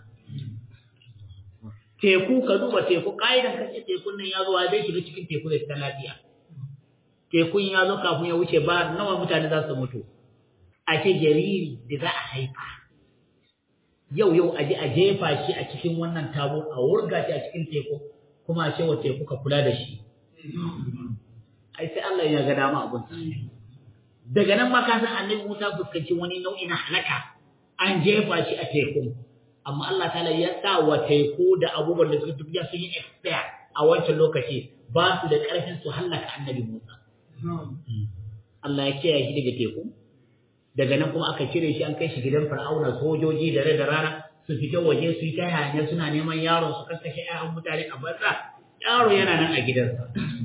teku ka duba teku kaidan kace tekun nan ya zo zai shiga cikin teku da ta lafiya tekun ya zo kafin ya wuce ba nawa mutane za su mutu a ce jariri da za a haifa yau yau a je a jefa shi a cikin wannan tabo a wurga shi a cikin teku kuma a ce wa teku ka kula da shi ai sai Allah ya ga dama abun daga nan ma ka san annabi Musa fuskanci wani nau'i na halaka an jefa shi a teku amma Allah ta'ala ya sa wa teku da abubuwan da suka tafiya sun yi expire a wancan lokaci ba su da ƙarfin su hallaka annabi Musa Allah ya kiyaye shi daga teku daga nan kuma aka cire shi an kai shi gidan Fir'auna sojoji da da rana su fita waje su yi ta hanya suna neman yaron su kaskashe ƴaƴan mutane a banza yaro yana nan a gidansa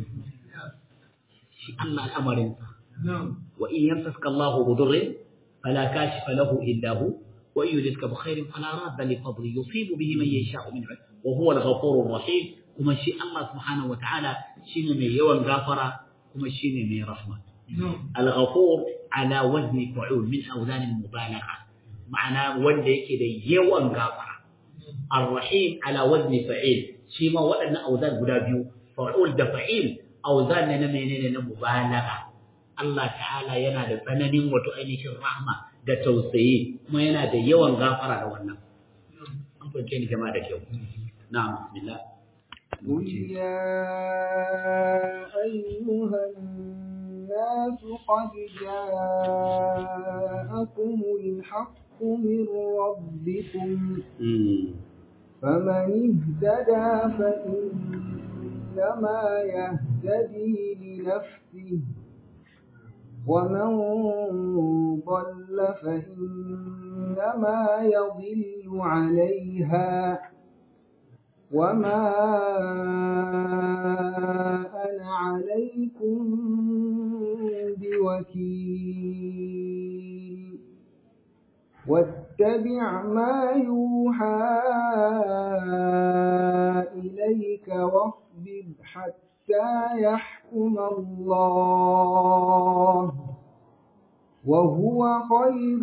shi Allah al'amarinsa wa in yamsaska Allahu budurrin فلا كاشف له إلا هو وإن يردك بخير فلا راد لفضله يصيب به من يشاء من عباده وهو الغفور الرحيم كما شيء الله سبحانه وتعالى شين من يوم غافرة كما شين من رحمة الغفور على وزن فعول من أوزان المبالغة معنى وندي كده يوم غافرة الرحيم على وزن فعيل شيما وأن أوزان قدابيو فعول دفعيل أوزان نمينين مبالغة Allah ta'ala yana da tsananin wato ainihin rahma da tausayi kuma yana da yawan gafara da wannan an fahimce ni jama'a da kyau na'am bismillah قل يا أيها الناس قد جاءكم الحق من ربكم فمن اهتدى فإنما يهتدي لنفسه ومن ضل فإنما يضل عليها وما أنا عليكم بوكيل واتبع ما يوحى إليك واصبر حتى يحكم الله وهو خير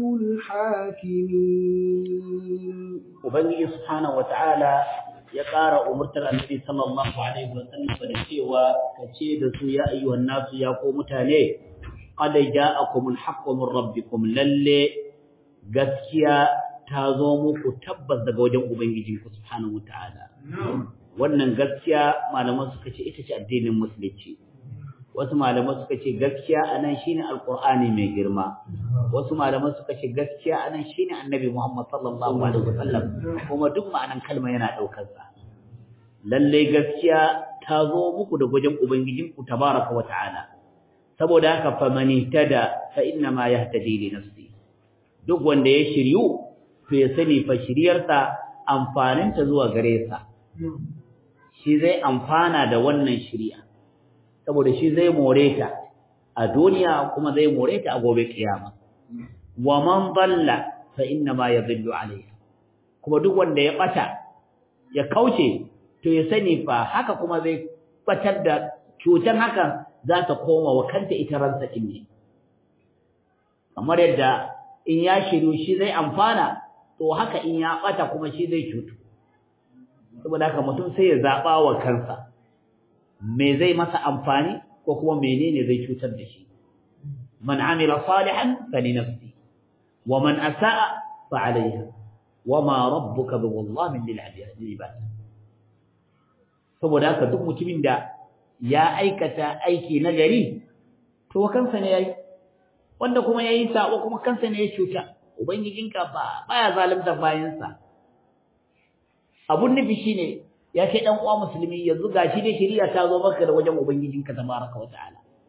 الحاكمين ubangiji subhanahu wataala ya ƙara umurtar annabi sallallahu alaihi wa sallam da cewa kace da su ya ayyuhan nasu ya ko mutane qad ja'akumul haqqu min rabbikum lalle gaskiya ta zo muku tabbas daga wajen ubangijinku subhanahu wataala wannan gaskiya malaman suka ce ita ce addinin musulunci wasu malaman suka ce gaskiya anan shine alqur'ani mai girma wasu malaman suka ce gaskiya anan shine annabi Muhammad sallallahu alaihi wasallam kuma duk ma'anan kalma yana daukar sa lalle gaskiya ta zo muku da wajen ubangijinku tabaraka wa ta'ala saboda haka faman ihtada fa inna ma yahtadi li nafsi duk wanda ya shiryu to ya sani fa shiryarsa amfaninta zuwa gare sa shi zai amfana da wannan shiriya saboda shi zai more ta a duniya kuma zai more ta a gobe kiyama wa man dalla fa inna ma yadhillu alayha kuma duk wanda ya bata ya kauce to ya sani fa haka kuma zai batar da cutar hakan za ta koma wa kanta ita ransa din ne kamar yadda in ya shiru shi zai amfana to haka in ya bata kuma shi zai cutu saboda haka mutum sai ya zaba wa kansa me zai masa amfani ko kuma menene zai cutar da shi man amila salihan fali nafsi wa man asaa fa alayha wa ma rabbuka biwallamin lil ibad saboda haka duk mutumin da ya aikata aiki na gari to kansa ne yayi wanda kuma yayi sabo kuma kansa ne ya cuta ubangijinka ba baya zalunta bayansa abun nufi shine ya kai dan uwa musulmi yanzu gashi dai shari'a ta zo maka da wajen ubangijinka tabaraka wataala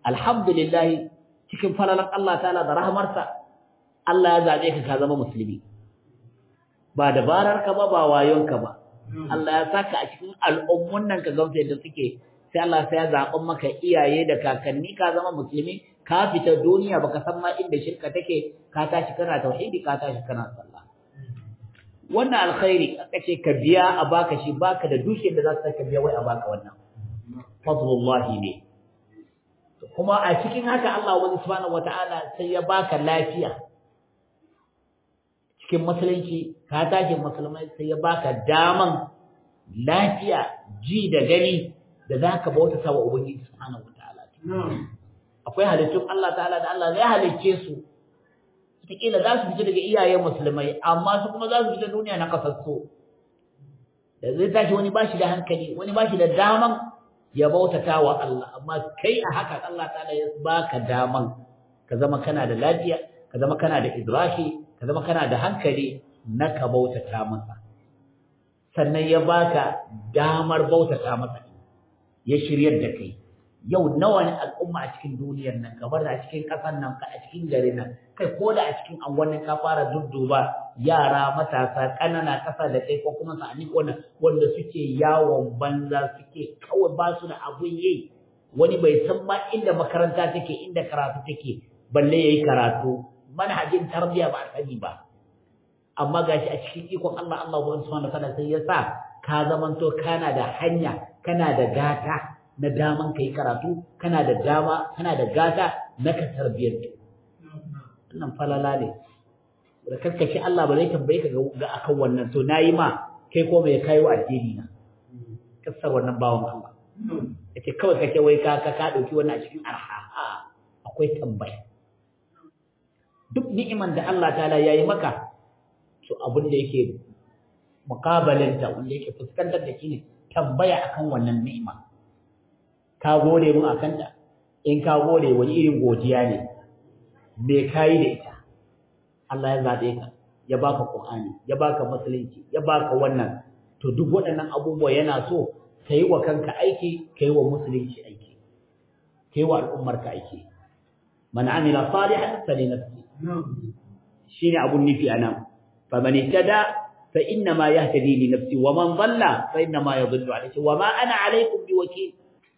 alhamdulillah cikin falalan Allah ta'ala da rahmarsa Allah ya zabe ka ka zama musulmi ba dabarar ka ba ba wayon ka ba Allah ya saka a cikin al'ummun nan ka gamsa yadda suke sai Allah sai ya zaɓa maka iyaye da kakanni ka zama musulmi ka fita duniya baka san ma inda shirka take ka tashi kana tauhidi ka tashi kana sallah wannan alkhairi aka ce ka biya a baka shi baka da dukiyar da za su ka biya wai a baka wannan fadlullahi ne kuma a cikin haka Allah wani subhanahu wataala sai ya baka lafiya cikin musulunci ka tashi musulmai sai ya baka daman lafiya ji da gani da zaka bauta wa ubangiji subhanahu wataala akwai halittun Allah ta'ala da Allah zai halicce su wataƙila za su fita daga iyayen musulmai amma su kuma za su fita duniya na kasassu da zai tashi wani bashi da hankali wani bashi da daman ya bautata wa Allah amma kai a haka Allah ta'ala ya baka daman ka zama kana da lafiya ka zama kana da idraki ka zama kana da hankali na ka bautata masa sannan ya baka damar bautata masa ya shiryar da kai yau nawa ne al'umma a cikin duniyar nan kamar da a cikin ƙasar nan ka a cikin gari nan kai ko da a cikin angonin ka fara dudduba yara matasa ƙanana ƙasa da kai ko kuma sa'ani wanda wanda suke yawon banza suke kawai ba su da abun yi wani bai san ma inda makaranta take inda karatu take balle yayi karatu manhajin tarbiyya ba a sani ba amma gashi a cikin ikon Allah Allah subhanahu wa ta'ala sai ya sa ka zamanto kana da hanya kana da gata na daman kai karatu kana da dama kana da gata na ka tarbiyyar wannan falala ne da karkashi Allah ba zai tambaye ka ga akan wannan to nayi ma kai ko me kai wa addini na kasar wannan bawon Allah yace kawai kake wai ka ka ka dauki wannan a cikin arha akwai tambaya duk ni'iman da Allah ta'ala yayi maka to abin da yake mukabalanta wanda yake fuskantar da shi ne tambaya akan wannan ni'ima ka gode mu akan ta in ka gode wani irin godiya ne me kai da ita Allah ya zabe ka ya baka Qur'ani ya baka musulunci ya baka wannan to duk waɗannan abubuwa yana so kai wa kanka aiki kai wa musulunci aiki kai wa al'ummar ka aiki man amila salihan falinafsi shine abun nufi anan faman ihtada fa inna ma yahtadi li nafsi wa man dhalla fa inna ma yadhillu alayhi wa ma ana alaykum biwakil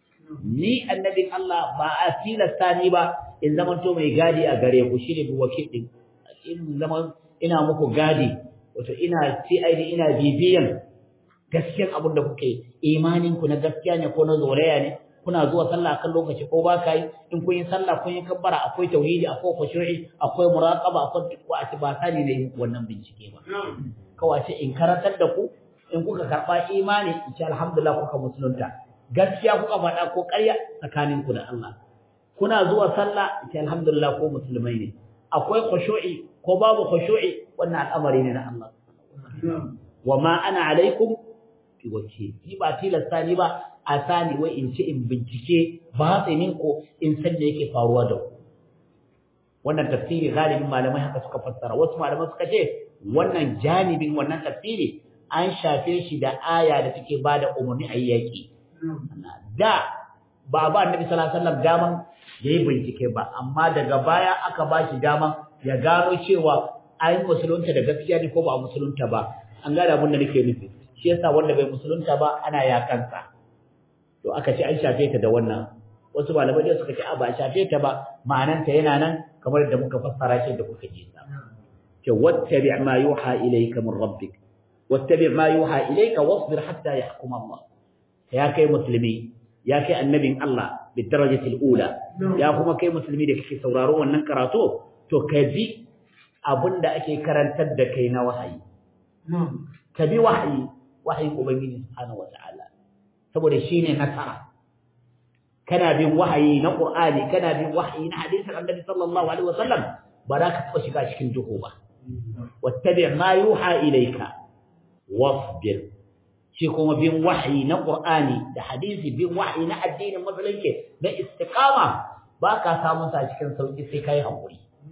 ni annabin Allah ba a tilasta ni ba in zaman to mai gadi a gare ku shine bi wakil din in zaman ina muku gadi wato ina CID ina bibiyan gaskiyar abin da kuke imanin ku na gaskiya ne ko na zoraya ne kuna zuwa sallah kan lokaci ko ba kai in kun yi sallah kun yi kabbara akwai tauhidi akwai khushu'i akwai muraqaba akwai duk ba ba sani ne wannan bincike ba kawai ce in karantar da ku in kuka karba imani in ce alhamdulillah kuka musulunta gaskiya kuka faɗa ko ƙarya tsakanin ku da Allah kuna zuwa sallah ce alhamdulillah ko musulmai ne akwai khushu'i ko babu khushu'i wannan al'amari ne na Allah wa ma ana alaikum bi wakil ni ba tilasta ni ba a sani wai in ce in bincike ba tsinin ko in san da yake faruwa da ku wannan tafsiri galibin malamai haka suka fassara wasu malamai suka ce wannan janibin wannan tafsiri an shafe shi da aya da take bada umarni a yaki da ba ba annabi sallallahu alaihi wasallam daman yayi bincike ba amma daga baya aka ba shi daman ya gano cewa ai musulunta da gaskiya ne ko ba musulunta ba an gane abin da nake nufi shi yasa wanda bai musulunta ba ana yakansa to aka ce an shafe ta da wannan wasu malamai da suka ce a ba shafe ta ba ma'ananta yana nan kamar da muka fassara shi da kuka ji sa ce wattabi ma yuha ilayka min rabbik wattabi ma yuha ilayka wasbir hatta yahkum Allah ya kai musulmi ya kai annabin Allah bi darajatil ula ya kuma kai musulmi da kake sauraro wannan karatu to ka bi abinda ake karantar da kai na wahayi ka bi wahayi wahayin ubangiji subhanahu wataala saboda shine nasara kana bin wahayi na qur'ani kana bin wahayi na hadisin annabi sallallahu alaihi wasallam ba za ka taba shiga cikin duhu ba wattabi ma yuha ilayka wasbir shi kuma bin wahayi na qur'ani da hadisi bin wahayi na addinin musulunci na istiqama ba ka samu sa cikin sauki sai kai hakuri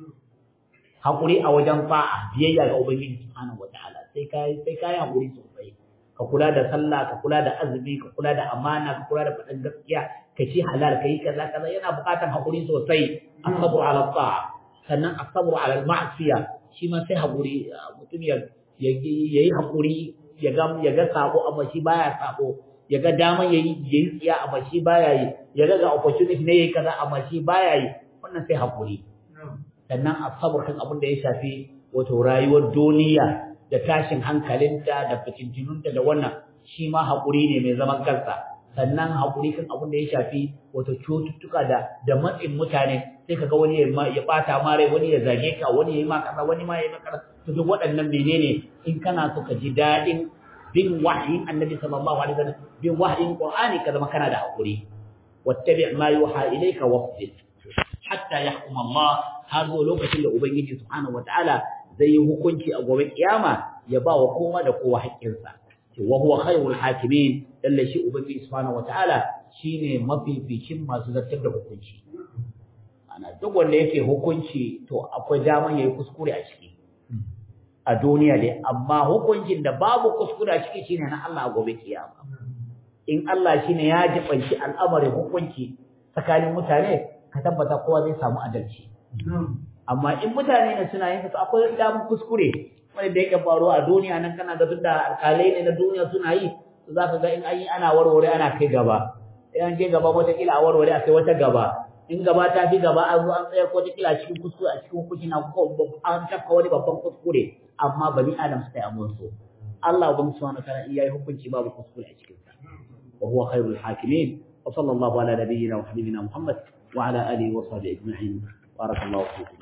hakuri a wajen fa'a biyayya ga ubangiji subhanahu wataala sai kai sai kai hakuri sosai ka kula da sallah ka kula da azumi ka kula da amana ka kula da faɗin gaskiya ka ci halal ka yi kaza kaza yana buƙatar haƙuri sosai asabru ala ta'a sannan asabru ala ma'siya shi ma sai haƙuri mutum ya yi haƙuri ya ga ya ga sabo amma shi baya sabo ya ga dama yayi yayi tsiya amma shi baya yi ya ga ga opportunity ne yayi kaza amma shi baya yi wannan sai haƙuri sannan asabru kan abin da ya shafi wato rayuwar duniya da tashin hankalinta da fitintununta da wannan shi ma haƙuri ne mai zaman kansa sannan haƙuri kan abin da ya shafi wato cututtuka da da matsin mutane sai kaga wani ya bata ma rai wani ya zage ka wani ya yi ma kaza wani ma ya yi maka to duk waɗannan menene in kana so ka ji daɗin bin wahayin annabi sallallahu alaihi wasallam bin wahayin qur'ani ka zama kana da haƙuri wattabi' ma yuha ilayka wasbir hatta yahkum Allah har zo lokacin da ubangiji subhanahu wataala zai yi hukunci a gobe kiyama ya ba wa kowa da kowa haƙƙinsa wa huwa khairul hakimin lalle shi ubangiji subhanahu wataala shine mafificin masu zartar da hukunci ana duk wanda yake hukunci to akwai daman yayi kuskure a ciki a duniya dai amma hukuncin da babu kuskure a ciki shine na Allah a gobe kiyama in Allah shine ya jibanci al'amarin hukunci tsakanin mutane ka tabbata kowa zai samu adalci amma in mutane ne suna yin su akwai daman kuskure wanda da yake faruwa a duniya nan kana ga tunda alƙalai ne na duniya suna yi to za ka ga in an yi ana warware ana kai gaba in an je gaba wataƙila a warware a kai wata gaba in gaba ta fi gaba an zo an tsaya ko wataƙila a cikin kuskure a cikin hukunci na an tafka wani babban kuskure amma bani adam suka yi abun so Allah ubangiji subhanahu wa ta'ala iya yi hukunci babu kuskure a cikin sa wa huwa khairul hakimin wa sallallahu ala nabiyyina wa habibina muhammad wa ala alihi wa sahbihi ajma'in barakallahu fikum